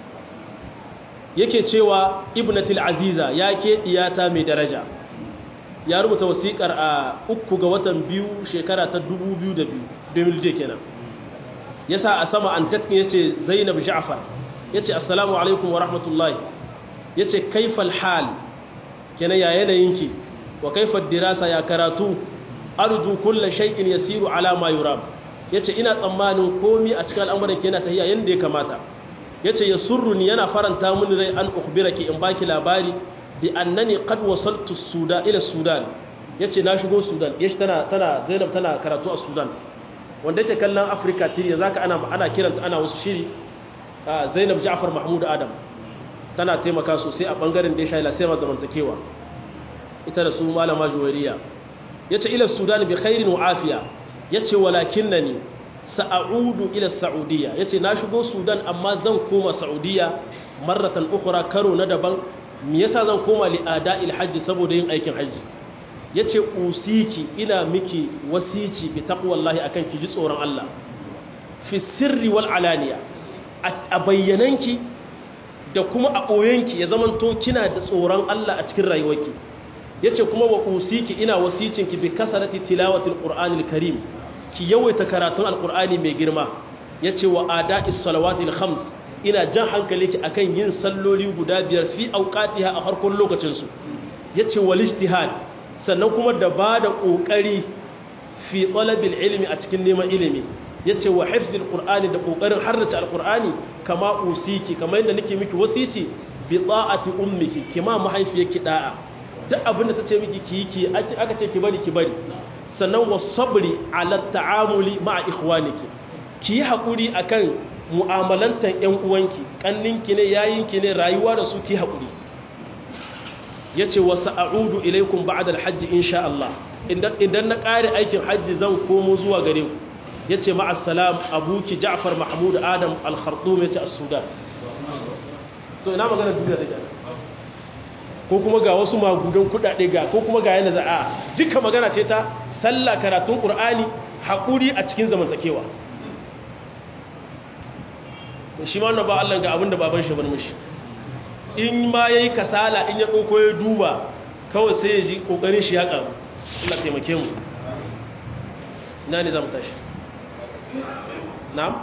yake cewa ibnatul aziza ya ke diyata mai daraja ya rubuta wasiƙar a uku ga watan biyu shekara ta 2002 2002 kenan yasa a sama an tatkin yace Zainab Ja'far yace assalamu alaikum wa rahmatullahi yace kaifal hal kenan ya yanayinki wa kaifad dirasa ya karatu arju kullu shay'in yasiru ala ma yurab yace ina tsammanin komi a cikin al'amuran ki yana tahiya yanda ya kamata yace yasurruni yana faranta mini rai an ukhbiraki in baki labari bi annani qad wasaltu sudan ila sudan yace na shigo sudan yace tana tana Zainab tana karatu a sudan wanda yake kallon Africa tiriya zaka ana ana kiranta ana wasu shiri Zainab Ja'far Mahmud Adam tana taimaka sosai a bangaren da ya shaila sai ma zamantakewa ita da su malama juwariya yace ila sudan bi khairin wa afiya yace walakinnani sa'udu ila saudiya yace na shigo sudan amma zan koma saudiya marratan ukhra karo na daban me yasa zan koma li ada'il hajji saboda yin aikin hajji yace usiki ina miki wasici bi taqwallahi akan ki ji tsoron Allah fi sirri wal alaniya a bayyananki da kuma a ɓoyenki ya zamanto kina da tsoron Allah a cikin rayuwarki yace kuma wa usiki ina wasicinki bi kasarati tilawatil qur'anil karim ki yawaita karatun alqur'ani mai girma yace wa ada'is salawatil khams ina jan hankali ki akan yin salloli guda biyar fi auqatiha a harkon lokacin su yace wal ijtihad sannan kuma da bada kokari fi talabil ilmi a cikin neman ilimi yace wa hifzil qur'ani da kokarin harrace alqur'ani kama usiki kamar yadda nake miki wasici bi ta'ati ummiki kima mahaifiyarki da'a duk abin da tace miki ki ki aka ce ki bari ki bari sannan wasabri ala ta'amuli ma'a ikhwaniki ki yi hakuri akan mu'amalantan ƴan uwanki kanninki ne yayinki ne rayuwa da su ki hakuri yace wa sa'udu ilaikum ba'da al-hajj insha Allah idan idan na kare aikin hajji zan komo zuwa gare ku yace ma'as salam abuki Ja'far Mahmud Adam al-Khartoum yace as-Sudan to ina magana duniya da ko kuma ga wasu magudan kudade ga ko kuma ga yana za'a duka magana ce ta sallah karatun qur'ani hakuri a cikin zamantakewa to shi ma wannan ba Allah ga abinda baban shi bar mishi in ma yayi kasala in ya koko ya duba kawai sai ya ji kokarin shi ya karu Allah taimake mu ina ne zamu tashi na'am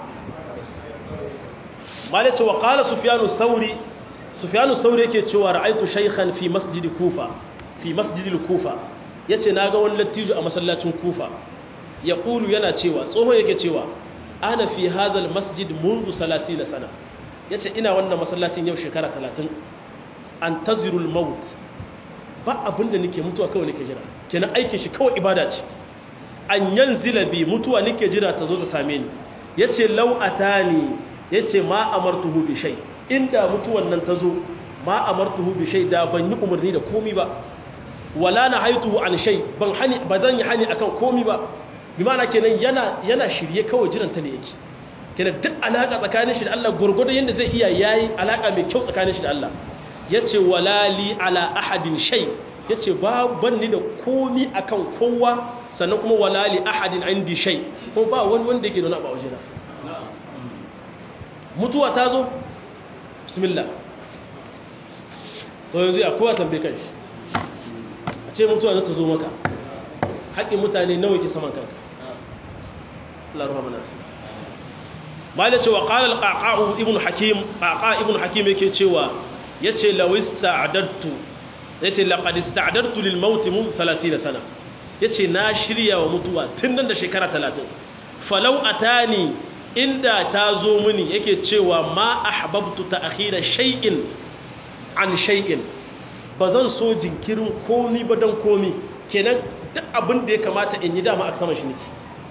malace wa qala sufyanu thawri sufyanu thawri yake cewa ra'aytu shaykhan fi masjid kufa fi masjid kufa yace naga wani lattijo a masallacin kufa yaqulu yana cewa tsoho yake cewa ana fi hadha masjid منذ 30 sana yace ina wannan masallacin yau shekara 30 antazirul maut ba abinda nake mutuwa kawai nake jira kenan aikin shi kawai ibada ce an yanzila bi mutuwa nake jira ta zo ta same ni yace law atani yace ma amartuhu bi shay inda mutuwan nan ta zo ma amartuhu bi shay da ban yi umarni da komi ba wala nahaituhu an shay ban hani bazan yi hani akan komi ba bi ma'ana kenan yana yana shirye kawai jiran ta ne yake kenan duk alaka tsakanin shi da Allah gurgurdo yanda zai iya yayi alaka mai kyau tsakanin shi da Allah yace wala li ala ahadin shay yace ba ban ni da komi akan kowa sannan kuma wala li ahadin indi shay ko ba wani wanda yake nuna ba wajena mutuwa ta zo bismillah to yanzu ya kowa tambaye kanshi a ce mutuwa za ta zo maka haƙƙin mutane nawa ke saman kanka Allah ruha mana ma da cewa qala al-qaqa'u ibn hakim qaqa ibn hakim yake cewa yace law ista'adartu yace laqad ista'adartu lil maut mun 30 sana yace na shirya wa mutuwa tun nan da shekara 30 falau atani inda ta zo mini yake cewa ma ahbabtu ta'khira shay'in an shay'in bazan so jinkirin komi ba dan komi kenan duk abin da ya kamata in yi dama a sama shi nake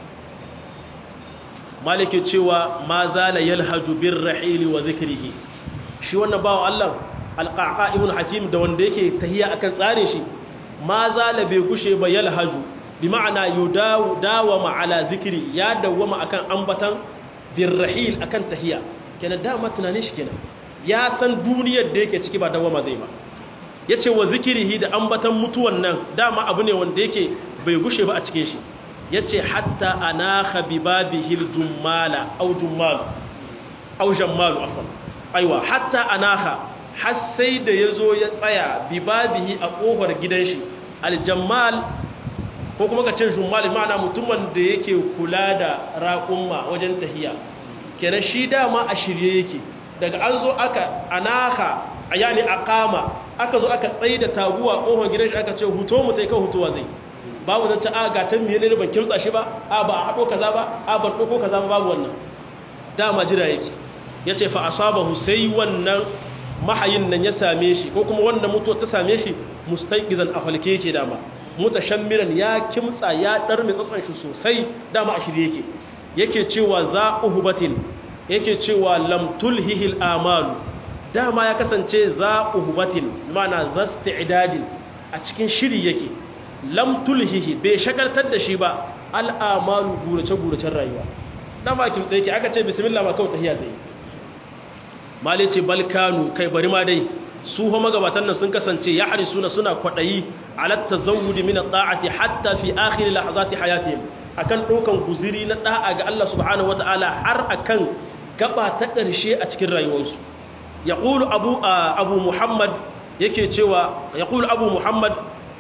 malike cewa ma zala yalhaju bir rahili wa zikrihi shi wannan bawo Allah alqaqa ibn hakim da wanda yake tahiya akan tsare shi ma zala bai gushe ba yalhaju bi ma'ana yudawu dawama ala zikri ya dawama akan ambatan bir rahil akan tahiya kenan dama tunanin shi kenan ya san duniyar da yake ciki ba dawama zai ba yace wa zikrihi da ambatan mutuwan nan dama abu ne wanda yake bai gushe ba a cikin shi yace hatta anakha bi babihil jummala aw jummal aw jammal afwan aiwa hatta anakha har sai da yazo ya tsaya bi babihi a kofar gidan shi aljammal ko kuma ka ce jummal ma'ana mutumin da yake kula da raqumma wajen tahiya kenan shi dama a shirye yake daga an zo aka anaka yani aqama aka zo aka tsaye da taguwa kofar gidan shi aka ce huto mu tai kan hutuwa zai babu zan ci a ga can miye ne ban kimtsa shi ba a ba a haɗo kaza ba a ban ɗauko kaza ba babu wannan dama jira yake ya ce fa asabahu sai wannan mahayin nan ya same shi ko kuma wannan mutuwa ta same shi mustaqizan a falke yake dama mutashammiran ya kimtsa ya dar mai tsatsan shi sosai dama a shirye yake yake cewa za uhubatin yake cewa lam tulhihi al-amalu dama ya kasance za uhubatin mana zasti'dadin a cikin shiri yake lam tulhihi bai shagaltar da shi ba al'amalu gurace-guracen rayuwa dan ba ki tsaye aka ce bismillah ma kawai tahiya tsaye mali ce balkanu kai bari ma dai su ho magabatan nan sun kasance ya harisuna suna kwadayi ala tazawudi min at-ta'ati hatta fi akhir lahazati hayatihim akan dokan guziri na da'a ga Allah subhanahu wataala har akan gaba ta ƙarshe a cikin rayuwarsu yaqulu abu abu muhammad yake cewa yaqulu abu muhammad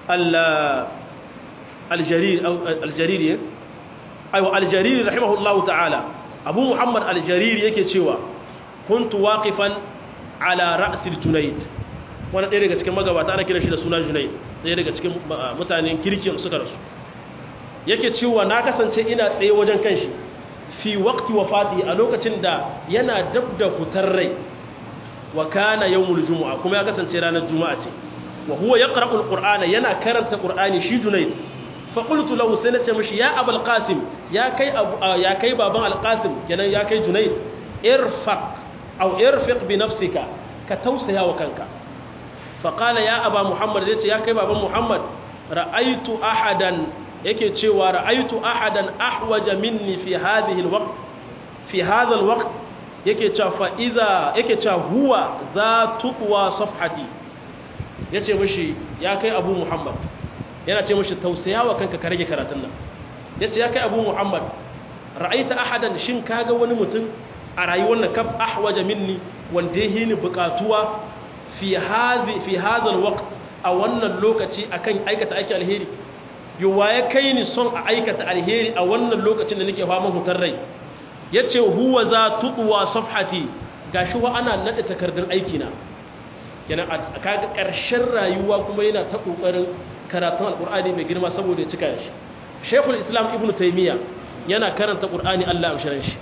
al-jarir al-jarir aiwa al-jarir rahimahullahu ta'ala abu muhammad al-jarir yake cewa kuntu waqifan ala ra'sil junayd wani ɗaya daga cikin magabata ana kiran shi da suna junayd ɗaya daga cikin mutanen kirkin suka rasu yake cewa na kasance ina tsaye wajen kanshi fi waqti wafati a lokacin da yana dab da fitar rai wa kana yawmul jumu'a kuma ya kasance ranar juma'a ce wa huwa yaqra'u alqur'ana yana karanta qur'ani shi junayd fa qultu lahu sai nace mishi ya abul qasim ya kai ya kai baban alqasim kenan ya kai junayd irfaq aw irfiq bi nafsika ka tausaya wa kanka fa qala ya aba muhammad yace ya kai baban muhammad ra'aytu ahadan yake cewa ra'aytu ahadan ahwaja minni fi hadhihi alwaqt fi hadha alwaqt yake cewa fa idha yake cewa huwa za tuqwa safhati yace mishi ya kai abu muhammad yana ce mishi tausayawa kanka ka rage karatun nan yace ya kai abu muhammad ra'aita ahadan shin kaga wani mutum a rayuwar nan kaf ahwaja minni wanda yake ni bukatuwa fi hadhi fi hadha alwaqt a wannan lokaci akan aikata aiki alheri yawa ya kai ni son a aikata alheri a wannan lokacin da nake fama hutar rai yace huwa za tuqwa safhati gashi wa ana nade takardar aiki na kenan kaga karshen rayuwa kuma yana ta kokarin karatun alqur'ani mai girma saboda ya cika shi shaykhul islam ibnu taymiya yana karanta qur'ani Allah amshiran shi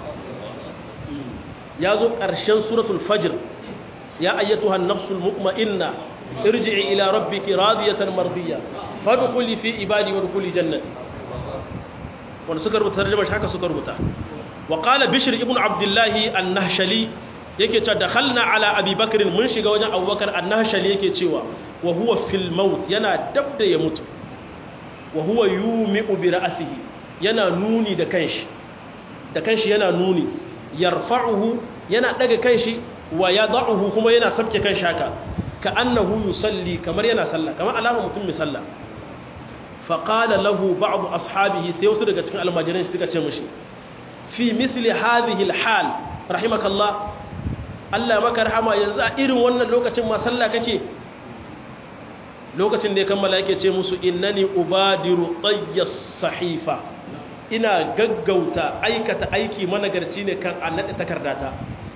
ya zo ƙarshen suratul fajr ya ayyatuhan nafsul mutma'inna irji'i ila rabbiki radiyatan mardiyya fadkhuli fi ibadi wa dkhuli jannati wanda suka rubuta tarjuma shi haka suka rubuta wa qala bishr ibn abdullah an-nahshali yake cewa dakhalna ala abi bakr mun shiga wajen abubakar an-nahshali yake cewa wa huwa fil maut yana dabda ya mutu wa huwa yumi'u bi ra'sihi yana nuni da kanshi da kanshi yana nuni yarfa'uhu yana daga kanshi wa yad'uhu kuma yana sabke kanshi haka ka annahu yusalli kamar yana sallah kamar alama mutum mai sallah fa qala lahu ba'd ashabihi sai wasu daga cikin almajiran shi suka ce mishi fi misli hadhihi alhal rahimakallah Allah maka rahama yanzu a irin wannan lokacin ma sallah kake lokacin da ya kammala yake ce musu innani ubadiru tayyas sahifa ina gaggauta aikata aiki managarci ne kan an naɗe takardata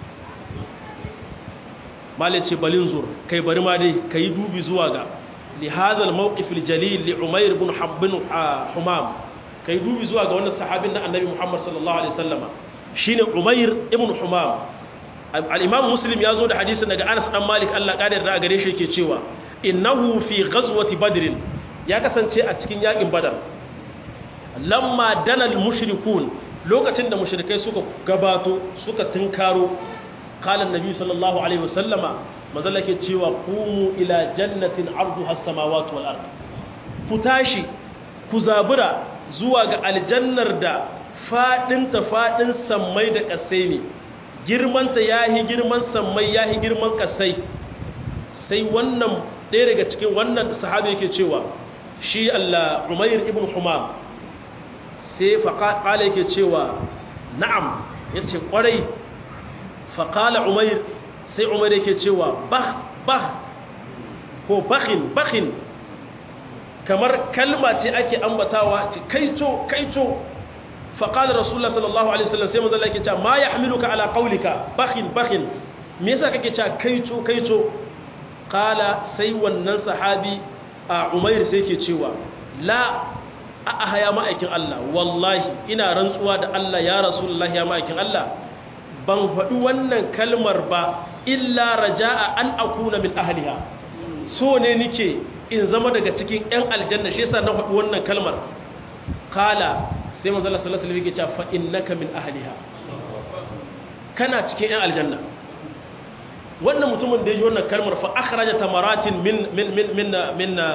malai ce balin zur kai bari ma dai ka yi dubi zuwa ga lihazal mawqifil jalil li umair ibn habbin humam kai dubi zuwa ga wannan sahabin na annabi muhammad sallallahu alaihi wasallama shine umair ibn humam al-imam muslim ya zo da hadisin daga anas dan malik Allah kadar da gare shi yake cewa innahu fi ghazwati badr ya kasance a cikin yakin badar lamma danal mushrikun lokacin da mushrikai suka gabato suka tunkaro qala annabi sallallahu alaihi wasallama manzala ke cewa qumu ila jannatin arduha as-samawati wal ard ku tashi ku zabura zuwa ga aljannar da fadin ta fadin sammai da kasai ne girman ta yahi girman sammai yahi girman kasai sai wannan ɗaya daga cikin wannan sahabi yake cewa shi Allah Umair ibn Humam sai faƙaƙala yake cewa na'am ya ce ƙwarai faƙala umair sai umair yake cewa bah bah ko bakin bakin kamar kalma ce ake ambatawa ce kaito kaito faƙala rasulullah sallallahu alaihi wasallam sai mazala yake cewa ma ya hamiluka ala ƙaulika bakin bakin me yasa kake cewa kaito kaito ƙala sai wannan sahabi a umair sai ke cewa la a ahaya ma'aikin Allah wallahi ina rantsuwa da Allah ya rasulullahi ya ma'aikin Allah ban faɗi wannan kalmar ba illa raja'a an akuna min ahliha so ne nike in zama daga cikin ƴan aljanna shi yasa na faɗi wannan kalmar kala sai manzo Allah sallallahu alaihi wasallam yake cewa fa innaka min ahliha kana cikin ƴan aljanna wannan mutumin da ya ji wannan kalmar fa akhraja tamaratin min min min min min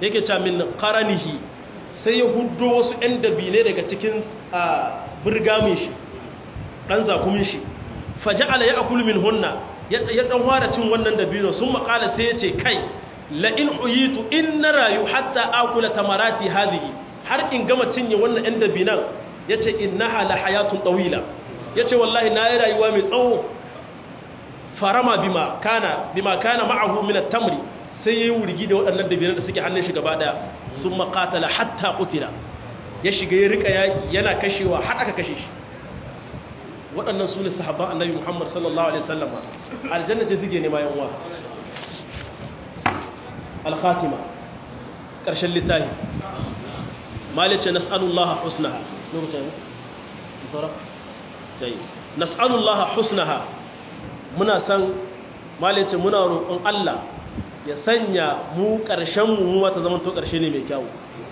yake cewa min qaranihi sai ya huddo wasu ɗan dabine daga cikin birgamin shi ɗan zakumin shi faja'ala ya akulu min hunna ya ɗan fara cin wannan dabino sun makala sai ya ce kai la'in uyitu in na rayu hatta akula tamarati hadhihi har in gama cinye wannan ɗan dabinan ya ce innaha la hayatun ɗawila ya ce wallahi na yi rayuwa mai tsawo farama bima kana bima kana ma'ahu min at-tamri sai yayi wurgi da waɗannan dabinan da suke hannun shi gaba daya sun maqatala hatta qutila ya shiga ya rika yaki yana kashewa har aka kashe shi waɗannan su ne sahabban annabi Muhammad sallallahu alaihi wasallam aljanna ce zige ne ma yan uwa al-khatima ƙarshen littafi malice nas'alullaha husnaha lokacin fara tayi nas'alullaha husnaha muna san malice muna roƙon Allah ya sanya mu ƙarshen mu wata zaman to ƙarshe ne mai kyau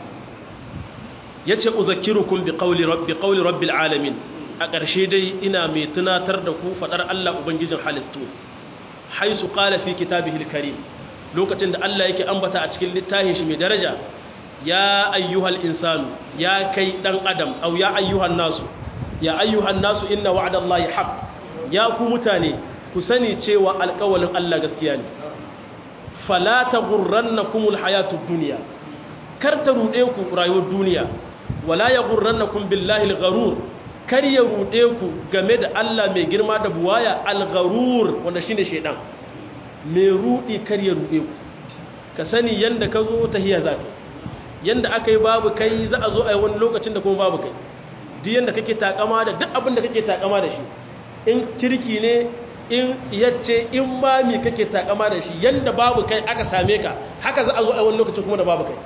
yace uzakkirukum bi qawli rabbi qawli rabbil alamin a ƙarshe dai ina mai tunatar da ku faɗar Allah ubangijin halittu haisu qala fi kitabihil karim lokacin da Allah yake ambata a cikin littafin shi mai daraja ya ayyuhal insanu ya kai dan adam au ya ayyuhan nasu ya ayyuhan nasu inna wa'dallahi haqq ya ku mutane ku sani cewa alƙawalin Allah gaskiya ne fala taghurrannakumul hayatud dunya kar ta rude ku rayuwar duniya wala yaghurrannakum billahi al-gharur kar ya rude ku game da Allah mai girma da buwaya al-gharur wanda shine shedan mai rudi kar ya rude ku ka sani yanda ka zo tahiya zaka yanda aka yi babu kai za a zo a yi wani lokacin da kuma babu kai duk yanda kake takama da duk abin da kake takama da shi in kirki ne in yace in ma mi kake takama da shi yanda babu kai aka same ka haka za a zo a yi wani lokacin kuma da babu kai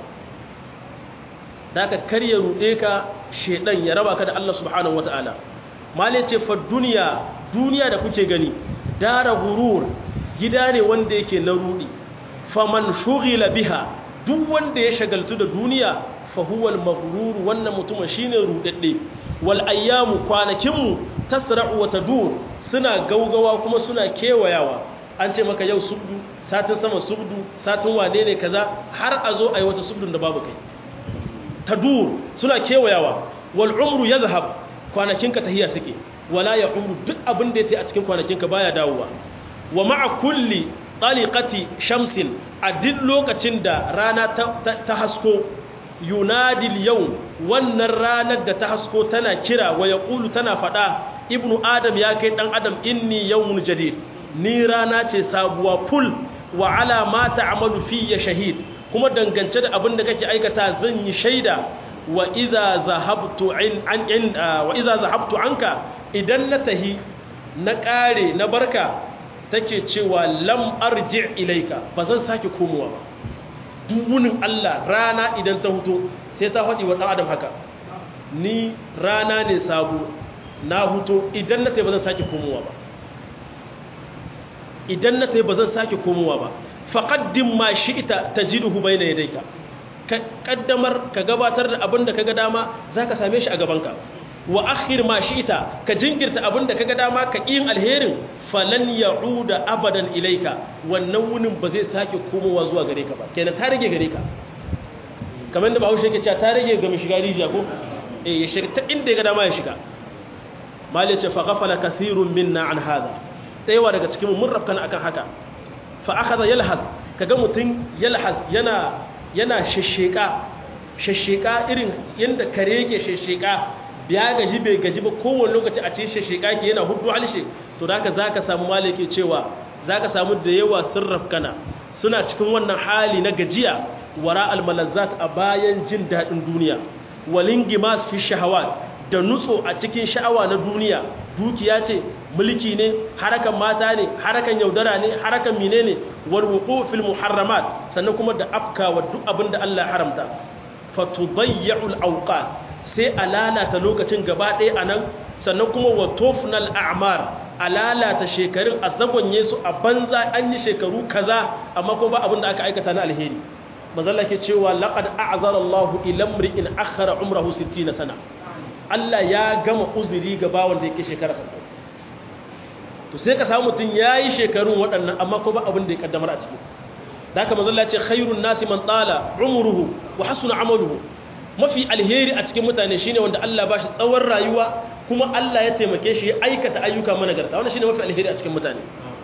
da ka karya ruɗe ka shedan ya raba ka da Allah subhanahu wataala mali ce fa duniya duniya da kuke gani dara gurur gida ne wanda yake na rudi faman shughila biha duk wanda ya shagaltu da duniya fa huwa al-maghrur wannan mutumin shine rudadde wal ayyamu kwanakinmu tasra'u wa tadur suna gaugawa kuma suna kewayawa an ce maka yau subdu satin sama subdu satin wane ne kaza har a zo ayi wata subdun da babu kai tadur suna kewayawa wal umru yadhhab kwanakinka tahiya suke wala ya umru duk abin da yake a cikin kwanakinka baya dawowa wa ma'a kulli taliqati shamsin a duk lokacin da rana ta hasko yunadil yau wannan ranar da ta hasko tana kira wa yaqulu tana fada ibnu adam ya kai dan adam inni yawmun jadid ni rana ce sabuwa full wa ala ma ta'malu fi ya shahid kuma dangance da abin da kake aikata zan yi shaida wa idza zahabtu an in wa idza zahabtu anka idan na tahi na kare na barka take cewa lam arji ilaika ba zan sake komowa ba dubunin Allah rana idan ta huto sai ta faɗi wa ɗan adam haka ni rana ne sabo na huto idan na tai ba zan sake komowa ba idan na tai ba zan sake komowa ba faƙaddin ma shi ita ta jiduhu bai na yadaika ka ƙaddamar ka gabatar da abin da ka ga dama za ka same shi a gabanka wa akhir ma shi ita ka jinkirta abin da ka ga dama ka ƙin alherin falan ya da abadan ilaika wannan wunin ba zai sake komowa zuwa gare ka ba kenan ta rage gare ka kamar da bahaushe yake cewa ta rage ga mai shiga rijiya ko eh ya shiga ta inda ya ga dama ya shiga mali ce fa ghafala kathirun minna an hada tsayawa daga cikin mun rafkana akan haka fa akhadha yalhaz kaga mutun yalhaz yana yana shesheka shesheka irin yanda kare yake shesheka biya gaji bai gaji ba kowane lokaci a cikin shesheka ke yana hudu halshe to da haka zaka samu malike cewa zaka samu da yawa sirraf kana suna cikin wannan hali na gajiya wara almalazzat a bayan jin dadin duniya walingimas fi shahawat da nutso a cikin sha'awa na duniya dukiya ce mulki ne harakan mata ne harakan yaudara ne harakan mine ne warwuku fil muharramat sannan kuma da afka wa duk abin da Allah haramta fatudayya'ul awqat sai a lalata lokacin gaba ɗaya anan sannan kuma wa tofnal a'mar a lalata shekarun a zagonye su a banza an yi shekaru kaza amma kuma ba abin da aka aikata na alheri mazalla ke cewa laqad a'zara Allahu ila imri'in akhara umrahu 60 sana Allah ya gama uzuri ga bawon da yake shekara 60 to sai ka samu mutum yayi shekarun waɗannan amma ko ba abin da ya kaddamar a ciki da haka manzo Allah ya ce khairun nasi man tala umruhu wa hasuna amaluhu mafi alheri a cikin mutane shine wanda Allah ba shi tsawon rayuwa kuma Allah ya taimake shi ya aikata ayyuka managarta wannan shine mafi alheri a cikin mutane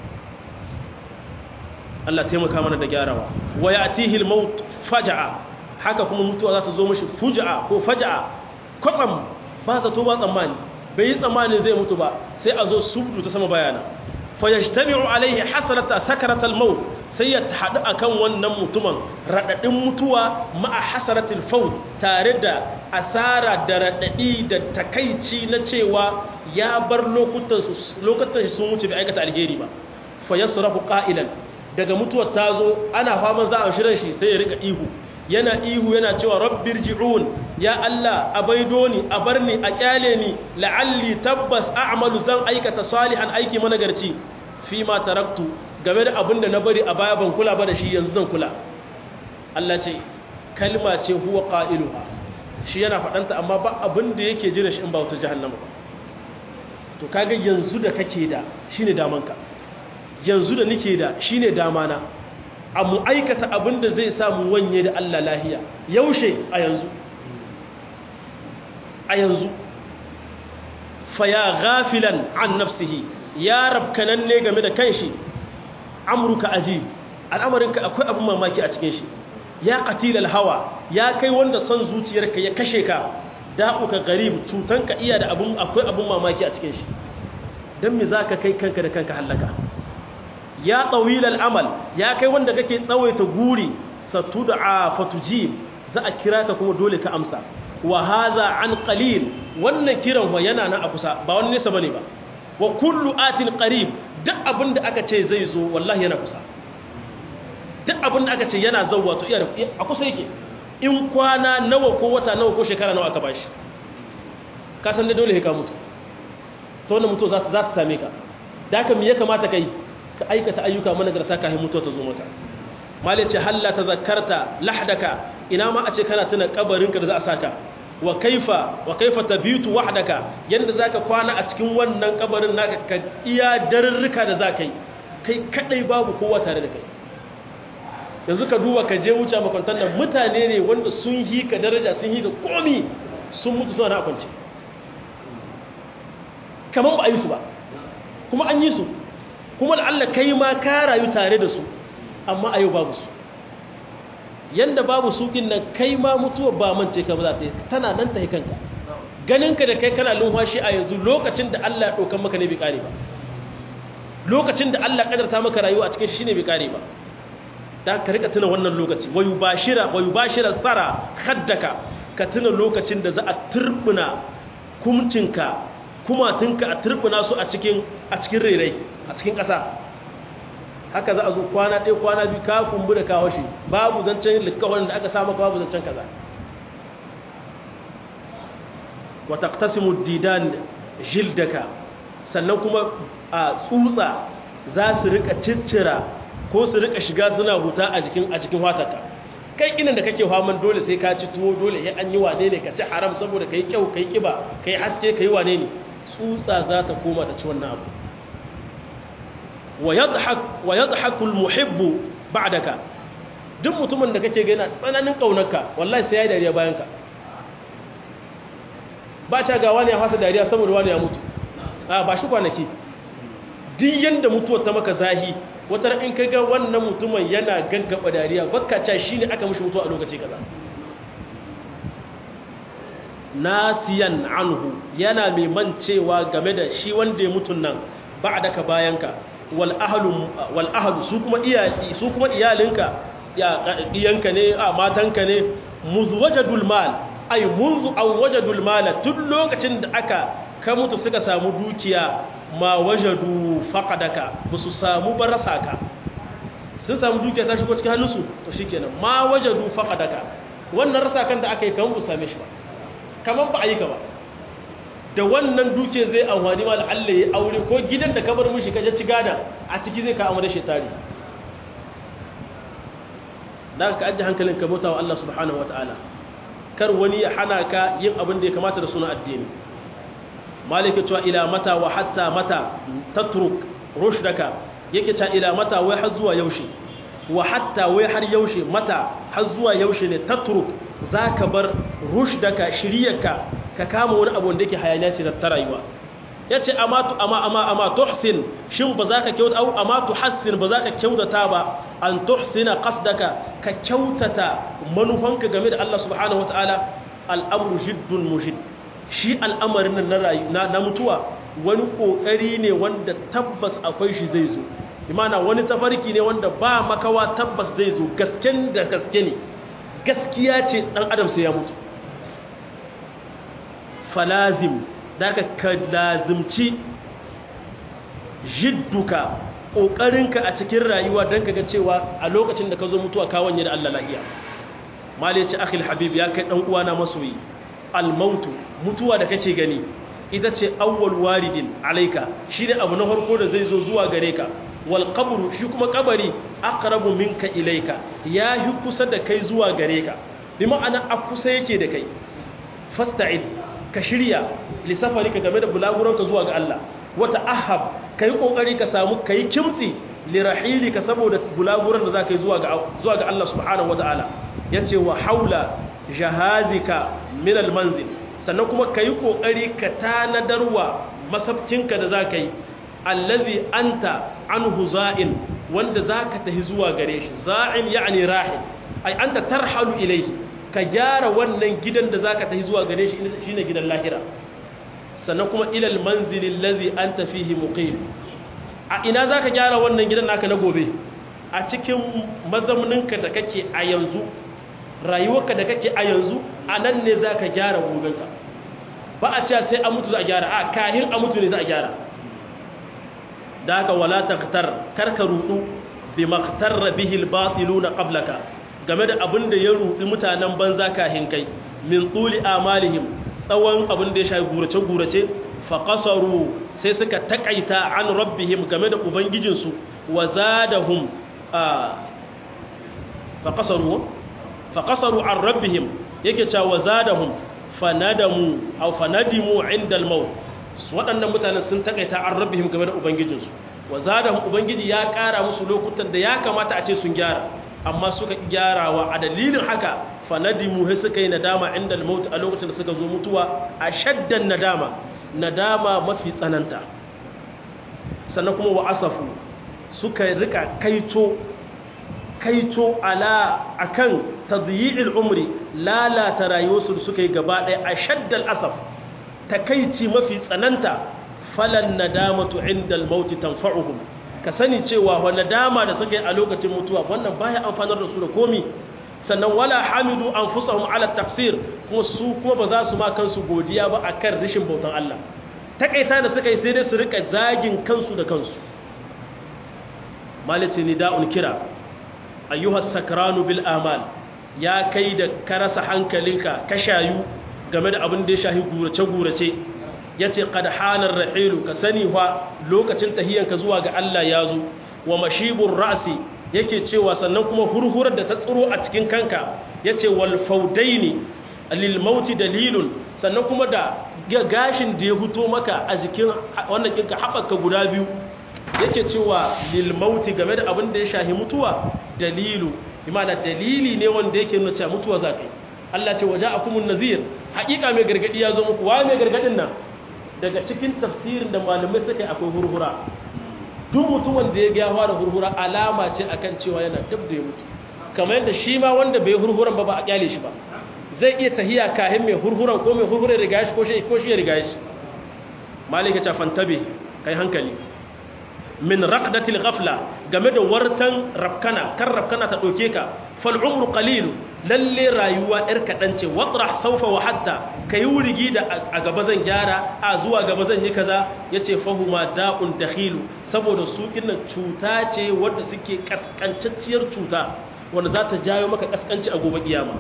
Allah taimaka mana da gyarawa wa ya'tihi al-maut faj'a haka kuma mutuwa za ta zo mishi fuj'a ko faj'a kwatsam ba za to ba tsammani bai yi tsammanin zai mutu ba sai a zo subdu ta sama bayana fa yajtami'u alayhi hasrata sakarat al-maut sai ya haɗu akan wannan mutumin raɗaɗin mutuwa ma'a hasaratul faut tare da asara da raɗaɗi da takaici na cewa ya bar lokutan sun wuce bai aikata alheri ba fa yasrafu qa'ilan daga mutuwar ta zo ana faman za a shirin shi sai ya rika ihu yana ihu yana cewa rabbir ji'un ya Allah a baido ni a bar ni a kyale ni la'alli tabbas a'malu zan aikata salihan aiki managarci fi ma taraktu game da abin da na bari a baya ban kula ba da shi yanzu zan kula Allah ce kalma ce huwa qailuha shi yana faɗanta amma ba abin da yake jira shi in ba wata jahannama ba to kaga yanzu da kake da shine damanka yanzu da nake da shine damana a mu aikata abin da zai sa mu wanye da Allah lahiya yaushe a yanzu a yanzu fa ya ghafilan an nafsihi ya rabkanan ne game da kanshi amruka aji al'amarinka akwai abin mamaki a cikin shi ya qatilal hawa ya kai wanda son zuciyarka ya kashe ka da'uka garib cutanka iya da abin akwai abin mamaki a cikin shi dan me zaka kai kanka da kanka halaka ya tawilal amal ya kai wanda kake tsawaita guri satud'a fatujib za a kira ka kuma dole ka amsa wa hadha an qalil wannan kiran wa yana nan a kusa ba wani nesa bane ba wa kullu atin qarib duk abin da aka ce zai zo wallahi yana kusa duk abin da aka ce yana zauwa to iya a kusa yake in kwana nawa ko wata nawa ko shekara nawa aka bashi ka san da dole ka mutu to wannan mutu za ta za ta same ka da haka me ya kamata kai ka aikata ayyuka managarta kafin mutuwa ta zo maka malai ce halla tazakkarta lahdaka ina ma a ce kana tuna kabarinka da za a saka wa kaifa wa kaifa tabitu wahdaka yanda zaka kwana a cikin wannan kabarin naka ka iya darurruka da zaka yi kai kadai babu kowa tare da kai yanzu ka duba ka je wuce makwantar nan mutane ne wanda sun yi ka daraja sun yi ka komi sun mutu suna na kwance kamar ba a yi su ba kuma an yi su kuma la'alla kai ma ka rayu tare da su amma a yau babu su yanda babu su din nan kai ma mutuwa ba mance ka ba za ta yi tana nan ta yi kanka ganinka da kai kana lumfashi a yanzu lokacin da Allah ya ɗaukan maka ne bai kare ba lokacin da Allah ya ƙadarta maka rayuwa a cikin shi ne bai kare ba da ka rika tuna wannan lokaci wayu bashira wayu bashira tsara haddaka ka tuna lokacin da za a turbuna kumcinka kumatunka a turbuna su a cikin a cikin rerai a cikin ƙasa haka za a zo kwana ɗaya kwana biyu ka kumbu da kawo shi babu zancen likawar da aka samu babu zancen kaza wa taqtasimu didan jildaka sannan kuma a tsutsa za su rika ciccira ko su rika shiga suna huta a jikin a cikin watarka kai inan da kake faman dole sai ka ci tuwo dole ya an yi wane ne ka ci haram saboda kai kyau kai kiba kai haske kai wane ne tsutsa za ta koma ta ci wannan abu wa yadhhak wa yadhaku almuhibbu ba'daka duk mutumin da kake ga yana tsananin kaunarka wallahi sai ya dariya bayan ka ba ta ga wani ya fasa dariya saboda wani ya mutu a ba shi kwanaki duk yanda mutuwar ta maka zahi wata in ka ga wannan mutumin yana gaggaba dariya bakka ca shi ne aka mushi mutuwa a lokaci kaza nasiyan anhu yana mai mancewa game da shi wanda ya mutun nan ba da ka bayanka wal ahlu su kuma iyali su kuma iyalinka ya diyanka ne a matanka ne muzwajadul mal ay munzu aw wajadul mal tun lokacin da aka ka mutu suka samu dukiya ma wajadu faqadaka musu samu barasa ka sun samu dukiya ta shigo cikin hannunsu to shikenan ma wajadu faqadaka wannan rasa kan da aka yi kamar bu same shi ba kamar ba a yi ka ba da wannan duke zai amfani ma Allah ya aure ko gidan da ka bar mishi kaje ci gada a ciki zai ka amure shi tare dan ka ajiye hankalin ka bauta wa Allah subhanahu wataala kar wani ya hana ka yin abin da ya kamata da suna addini malika cewa ila mata wa hatta mata tatruk rushdaka yake cewa ila mata wai har zuwa yaushe wa hatta wai har yaushe mata har zuwa yaushe ne tatruk zaka bar rushdaka shiriyarka ka kama wani abu da yake hayaniya ce ta rayuwa yace amma tu amma amma amma tuhsin shin ba za ka kyauta au amma tuhassin ba za ka kyautata ba an tuhsina qasdaka ka kyautata manufanka game da Allah subhanahu wataala al'amru jiddun muhid shi al'amarin nan na rayu na mutuwa wani kokari ne wanda tabbas akwai shi zai zo imana wani tafarki ne wanda ba makawa tabbas zai zo gasken da gaske ne gaskiya ce dan adam sai ya mutu falazim daga ka lazimci jidduka ƙoƙarinka a cikin rayuwa don ka ga cewa a lokacin da ka zo mutuwa kawanye da Allah lahiya mali ce akhil habib ya kai ɗan uwana masoyi almautu mutuwa da kake gani ita ce awwal waridin alaika shi ne abu na farko da zai zo zuwa gare ka wal qabru shi kuma kabari aqrabu minka ilaika ya yi kusa da kai zuwa gare ka bi ma'ana a kusa yake da kai fasta'id ka shirya lissafarika game da bulaguranka zuwa ga Allah wata ahab ka yi ƙoƙari ka samu ka yi kimtsi lirahilika saboda bulaguran da za ka yi zuwa ga Allah subhanahu wa ta'ala ya ce wa haula jahazika minal manzil sannan kuma ka yi ƙoƙari ka tanadarwa masabcinka da za ka yi allazi anta anhu za'in wanda za ka tahi zuwa gare shi za'in ya'ani rahil ai anta tarhalu ilaihi ka gyara wannan gidan da za ka tafi zuwa gare shi shi ne gidan lahira sannan kuma ilal manzilin lazi an tafihi muqim a ina za ka gyara wannan gidan naka na gobe a cikin mazauninka da kake a yanzu rayuwarka da kake a yanzu a nan ne za ka gyara gobenka ba a cewa sai a mutu za a gyara a kahin a mutu ne za a gyara da haka wala taktar karka rudu bi maktarra bihil batiluna qablaka game da abin da ya rudi mutanen banza kahin kai min tuli amalihim tsawon abin da ya shafi gurace-gurace faƙasaru sai suka taƙaita an rabbihim game da ubangijinsu wa zadahum faƙasaru faƙasaru an rabbihim yake cewa wa zadahum fanadamu au fanadimu indal maut waɗannan mutanen sun taƙaita an rabbihim game da ubangijinsu wa zadahum ubangiji ya ƙara musu lokutan da ya kamata a ce sun gyara amma suka gyarawa a dalilin haka fanadimu sai suka yi nadama inda al-maut a lokacin da suka zo mutuwa a shaddan nadama nadama mafi tsananta sannan kuma wa asafu suka rika kaito kaito ala akan tadyi'il umri lalata rayuwarsu da suka yi gaba ɗaya a shaddal asaf takaici mafi tsananta falan nadamatu inda al-maut tanfa'uhum ka sani cewa wanda dama da suka yi a lokacin mutuwa wannan baya amfanar da su da komi sannan wala hamidu anfusahum ala tafsir kuma su kuma ba za su ma kansu godiya ba akan rishin bautan Allah takaita da suka yi sai dai su rika zagin kansu da kansu malice nida'un kira ayyuhas sakranu bil amal ya kai da ka rasa hankalinka ka shayu game da abin da ya shahi gurace gurace yace qad hanar rahilu ka sani fa lokacin tahiyanka zuwa ga Allah ya zo wa mashibur ra'si yake cewa sannan kuma hurhurar da ta tsiro a cikin kanka yace wal faudaini lil mauti dalilun sannan kuma da gashin da ya fito maka a jikin wannan kinka haɓaka guda biyu yake cewa lil mauti game da abin da ya shahi mutuwa dalilu imana dalili ne wanda yake nuna cewa mutuwa za ka yi Allah ce waje akumun nazir haƙiƙa mai gargaɗi ya zo muku wa mai gargaɗin nan daga cikin tafsirin da malamai suka yi akwai hurhura duk mutumin da ya ga yawa da hurhura alama ce akan cewa yana dab da ya mutu kamar yadda shi ma wanda bai hurhuran ba ba a kyale shi ba zai iya tahiya kahin mai hurhuran ko mai hurhuran riga shi ko shi ko shi ya riga shi malika ta fantabe kai hankali min raqdatil ghafla game da wartan rafkana kan rafkana ta doke ka fal umru qalil lalle rayuwa yar kadan ce watrah sawfa wa hatta kai wurigi da a gaba zan gyara a zuwa gaba zan yi kaza yace fahuma da'un dakhilu saboda su kinnan cuta ce wanda suke kaskancacciyar cuta wanda za ta jayo maka kaskanci a gobe kiyama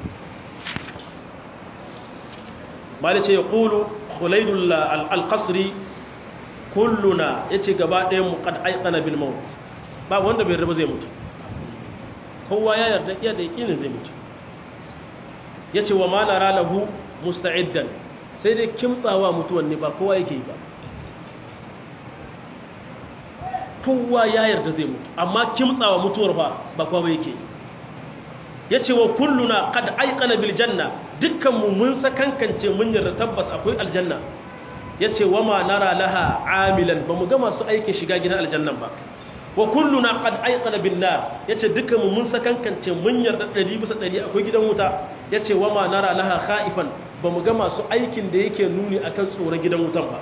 mali ce yaqulu khulaydul al-qasri kulluna yace gaba ɗayan mu qad ayqana bil maut ba wanda bai raba zai mutu kowa ya yarda iya da yakinin zai mutu yace wa ma nara lahu musta'iddan sai dai kimtsawa mutuwan ne ba kowa yake yi ba kowa ya yarda zai mutu amma kimtsawa mutuwar ba ba kowa ba yake ya ce wa kulluna kad aikana bil janna dukkanmu mun sakankance mun yarda tabbas akwai aljanna ya ce wa ma nara laha amilan ba mu ga masu aikin shiga gidan aljannan ba wa kulluna qad ayqana bin nar yace dukan mu mun sakankance mun yarda 100 bisa 100 akwai gidan wuta yace wa ma nara laha khaifan bamu ga masu aikin da yake nuni akan tsoron gidan wutan ba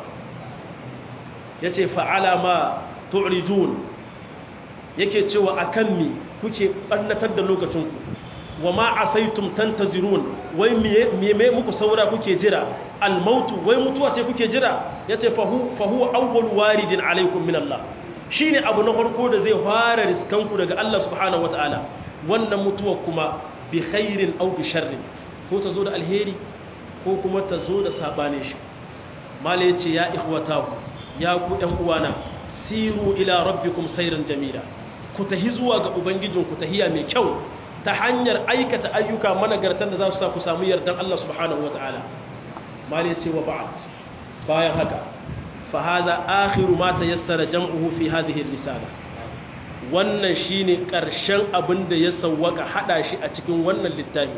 yace fa ala ma tu'rijun yake cewa akan mi kuke bannatar da lokacin ku wa ma asaitum tantazirun wai me me muku saura kuke jira al mautu wai mutuwa ce kuke jira yace fa hu fa huwa awwal waridin alaikum min Allah shi ne abu na farko da zai fara riskanku daga Allah subhanahu wa ta'ala wannan mutuwa kuma bi khairin au bi sharrin ko ta zo da alheri ko kuma ta zo da sabane shi mala yace ya ikhwatahu ya ku ɗan uwana siru ila rabbikum sayran jamila ku tahi zuwa ga ubangijinku tahiya mai kyau ta hanyar aikata ayyuka managartan da za su sa ku samu yardan Allah subhanahu wa ta'ala mala yace wa ba'd bayan haka فهذا آخر ما تيسر جمعه في هذه الرسالة wannan shine ƙarshen abin da ya sauwaka hada shi a cikin wannan littafi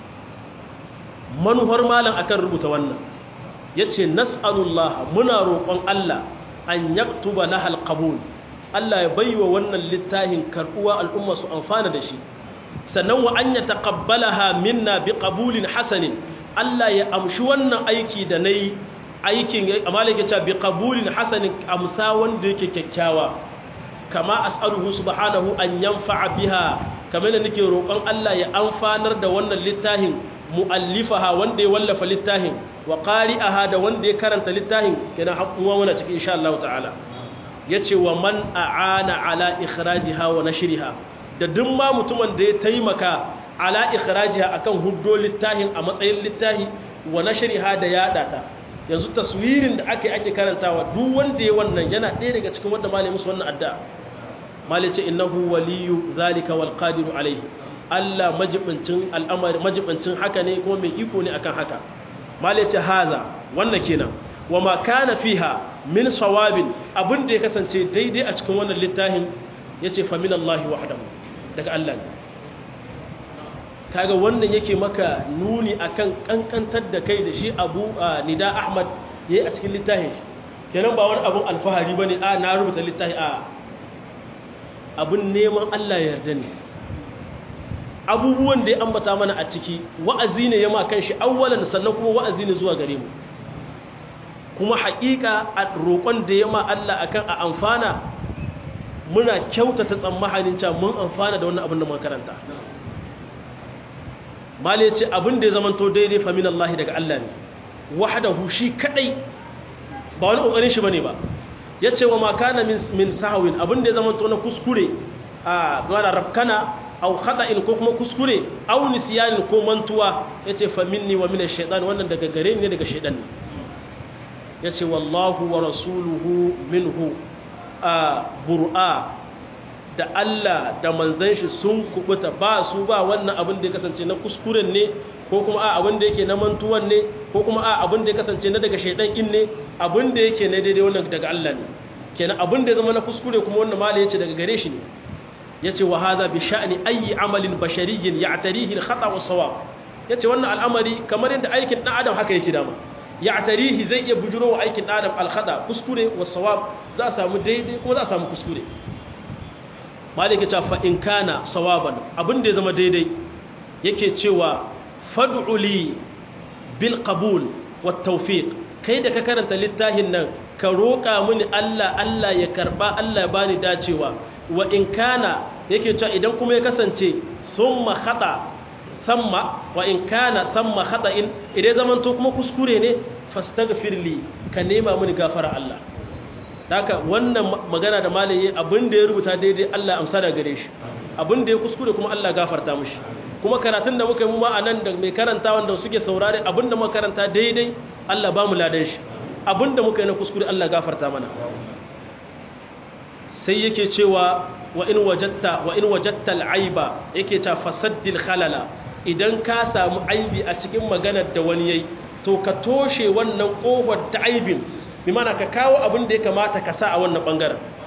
manufar malam akan rubuta wannan yace nas'alullah muna roƙon Allah an yaktuba lahal qabul Allah ya baiwa wannan littafin karbuwa al'umma su amfana da shi sannan wa an yataqabbalaha minna biqabulin hasanin Allah ya amshi wannan aiki da nayi aikin amma yake cewa bi qabulin hasanin amsa wanda yake kyakkyawa kama as'aluhu subhanahu an yanfa'a biha kamar da nake roƙon Allah ya amfanar da wannan littafin muallifaha wanda ya wallafa littafin wa qari'aha da wanda ya karanta littafin kenan hakuwa muna cikin insha Allah ta'ala yace wa man a'ana ala ikhrajiha wa nashriha da duk ma mutumin da ya taimaka ala ikhrajiha akan huddo littafin a matsayin littafi wa nashriha da yada ta yanzu taswirin da ake ake karantawa duk wanda ya wannan yana ɗaya daga cikin wanda malai musu wannan addu'a malai ce innahu waliyu zalika wal qadiru alayhi Allah majibincin al'amari majibincin haka ne kuma mai iko ne akan haka malai ce haza wannan kenan wa ma kana fiha min sawabin abin da ya kasance daidai a cikin wannan littafin yace fa min Allah wahdahu daga Allah ne kaga wannan yake maka nuni akan kankantar da kai da shi abu nida ahmad ya yi a cikin littafin shi kenan ba wani abun alfahari ba ne a na rubuta littafi a abun neman allah ya yarda ne abubuwan da ya ambata mana a ciki wa'azi ne ya ma kan shi awwalan sannan kuma wa'azi ne zuwa gare mu kuma haƙiƙa a roƙon da ya ma allah akan a amfana muna kyautata tsammanin cewa mun amfana da wannan abin da makaranta mali ce abin da ya zamanto daidai famin Allah daga Allah ne wahdahu shi kadai ba wani kokarin shi bane ba yace wa ma kana min min sahwin abin da ya zamanto na kuskure a gwana rabkana aw khata'in ko kuma kuskure aw nisyan ko mantuwa yace fa minni wa min ash-shaytan wannan daga gare ni daga shaytan ne yace wallahu wa rasuluhu minhu a bur'a da Allah da manzan shi sun kubuta ba su ba wannan abin da ya kasance na kuskuren ne ko kuma a abin da yake na mantuwan ne ko kuma a abin da ya kasance na daga shaidan in ne abin da yake na daidai wannan daga Allah ne kenan abin da ya zama na kuskure kuma wannan mala yace daga gare shi ne yace wa hadha bi sha'ni ayi amalin bashariyyin ya'tarihi al-khata wa sawab yace wannan al'amari kamar yadda aikin dan adam haka yake dama ya'tarihi zai iya bujuro wa aikin dan adam al-khata kuskure wa sawab za a samu daidai kuma za a samu kuskure maliki ta fa in kana sawaban abin da ya zama daidai yake cewa fad'u li bil qabul wat tawfiq kai da ka karanta littafin nan ka roƙa mini Allah Allah ya karba Allah ya bani dacewa wa in kana yake cewa idan kuma ya kasance summa khata samma wa in kana samma khata'in idan zaman to kuma kuskure ne fastaghfir li ka nema mini gafara Allah haka wannan magana da malaye abin da ya rubuta daidai Allah amsa da gare shi abin da ya kuskure kuma Allah gafarta mushi kuma karatun da muka yi mu ma anan da mai karanta wanda suke saurare abin da muka karanta daidai Allah ba mu ladan shi abin da muka yi na kuskure Allah gafarta mana sai yake cewa wa in wajatta wa in wajatta al-aiba yake cewa fasaddil khalala idan ka samu aibi a cikin maganar da wani yayi to ka toshe wannan kofar ta aibin bi mana ka kawo abin da ya kamata ka sa a wannan bangaren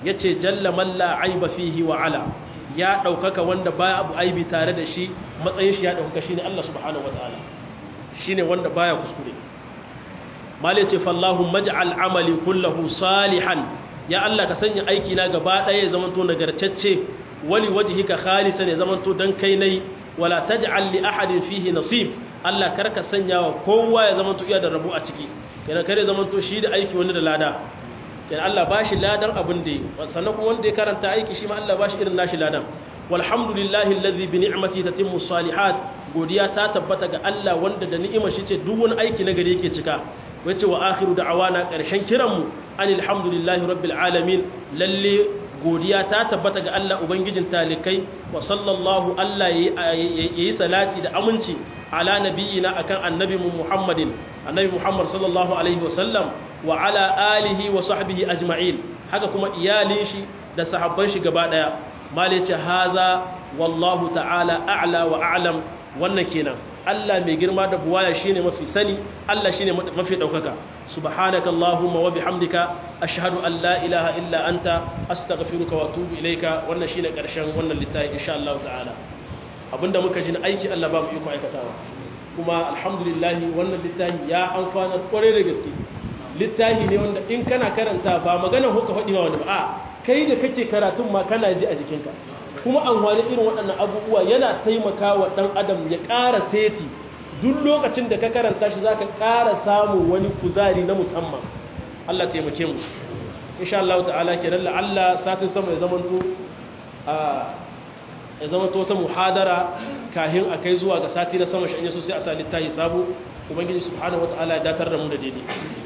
yace jalla man la aiba fihi wa ala ya daukaka wanda baya abu aibi tare da shi matsayin shi ya dauka shine Allah subhanahu wataala shine wanda baya kuskure mal yace fallahu maj'al amali kullahu salihan ya Allah ka sanya aiki na gaba daya ya zamanto nagartacce wali wajhika khalisan ya zamanto dan kai nayi wala taj'al li ahadin fihi nasib Allah karka sanya wa kowa ya zamanto iya da rabu a ciki kenan kare zamanto shi da aiki wani da lada kenan Allah bashi ladan abin da yi sannan kuma wanda ya karanta aiki shi ma Allah bashi irin nashi ladan walhamdulillahi allazi bi ni'mati tatimmu salihat godiya ta tabbata ga Allah wanda da ni'imar shi ce duk wani aiki na gari yake cika wace wa akhiru da'awana karshen kiranmu anil hamdulillahi rabbil alamin lalle godiya ta tabbata ga Allah ubangijin talikai wa sallallahu Allah yayi salati da aminci ala nabiyina akan annabi Muhammadin annabi Muhammad sallallahu alaihi wa sallam wa ala alihi wa sahbihi ajma'in haka kuma iyalin shi da sahabban shi gaba daya malice haza wallahu ta'ala a'la wa a'lam wannan kenan Allah mai girma da buwaya shine mafi sani Allah shine mafi daukaka subhanaka allahumma wa bihamdika ashhadu an la ilaha illa anta astaghfiruka wa atubu ilayka wannan shine karshen wannan littafi insha Allah ta'ala abinda muka ji na aiki Allah ba mu iko aikatawa kuma alhamdulillah wannan littafi ya amfana kware da gaske littafi ne wanda in kana karanta ba magana ko ka faɗi wa wani ba a kai da kake karatun ma kana ji a jikinka kuma amfani irin waɗannan abubuwa yana taimaka wa ɗan adam ya ƙara seti duk lokacin da ka karanta shi za ka ƙara samun wani kuzari na musamman Allah taimake mu insha Allah ta'ala kenan la'alla satin sama ya zamanto ya zamanto ta muhadara kahin a kai zuwa ga sati na sama shi an yaso sai a sa littafi sabo ubangiji subhanahu wata'ala ya datar da mu da daidai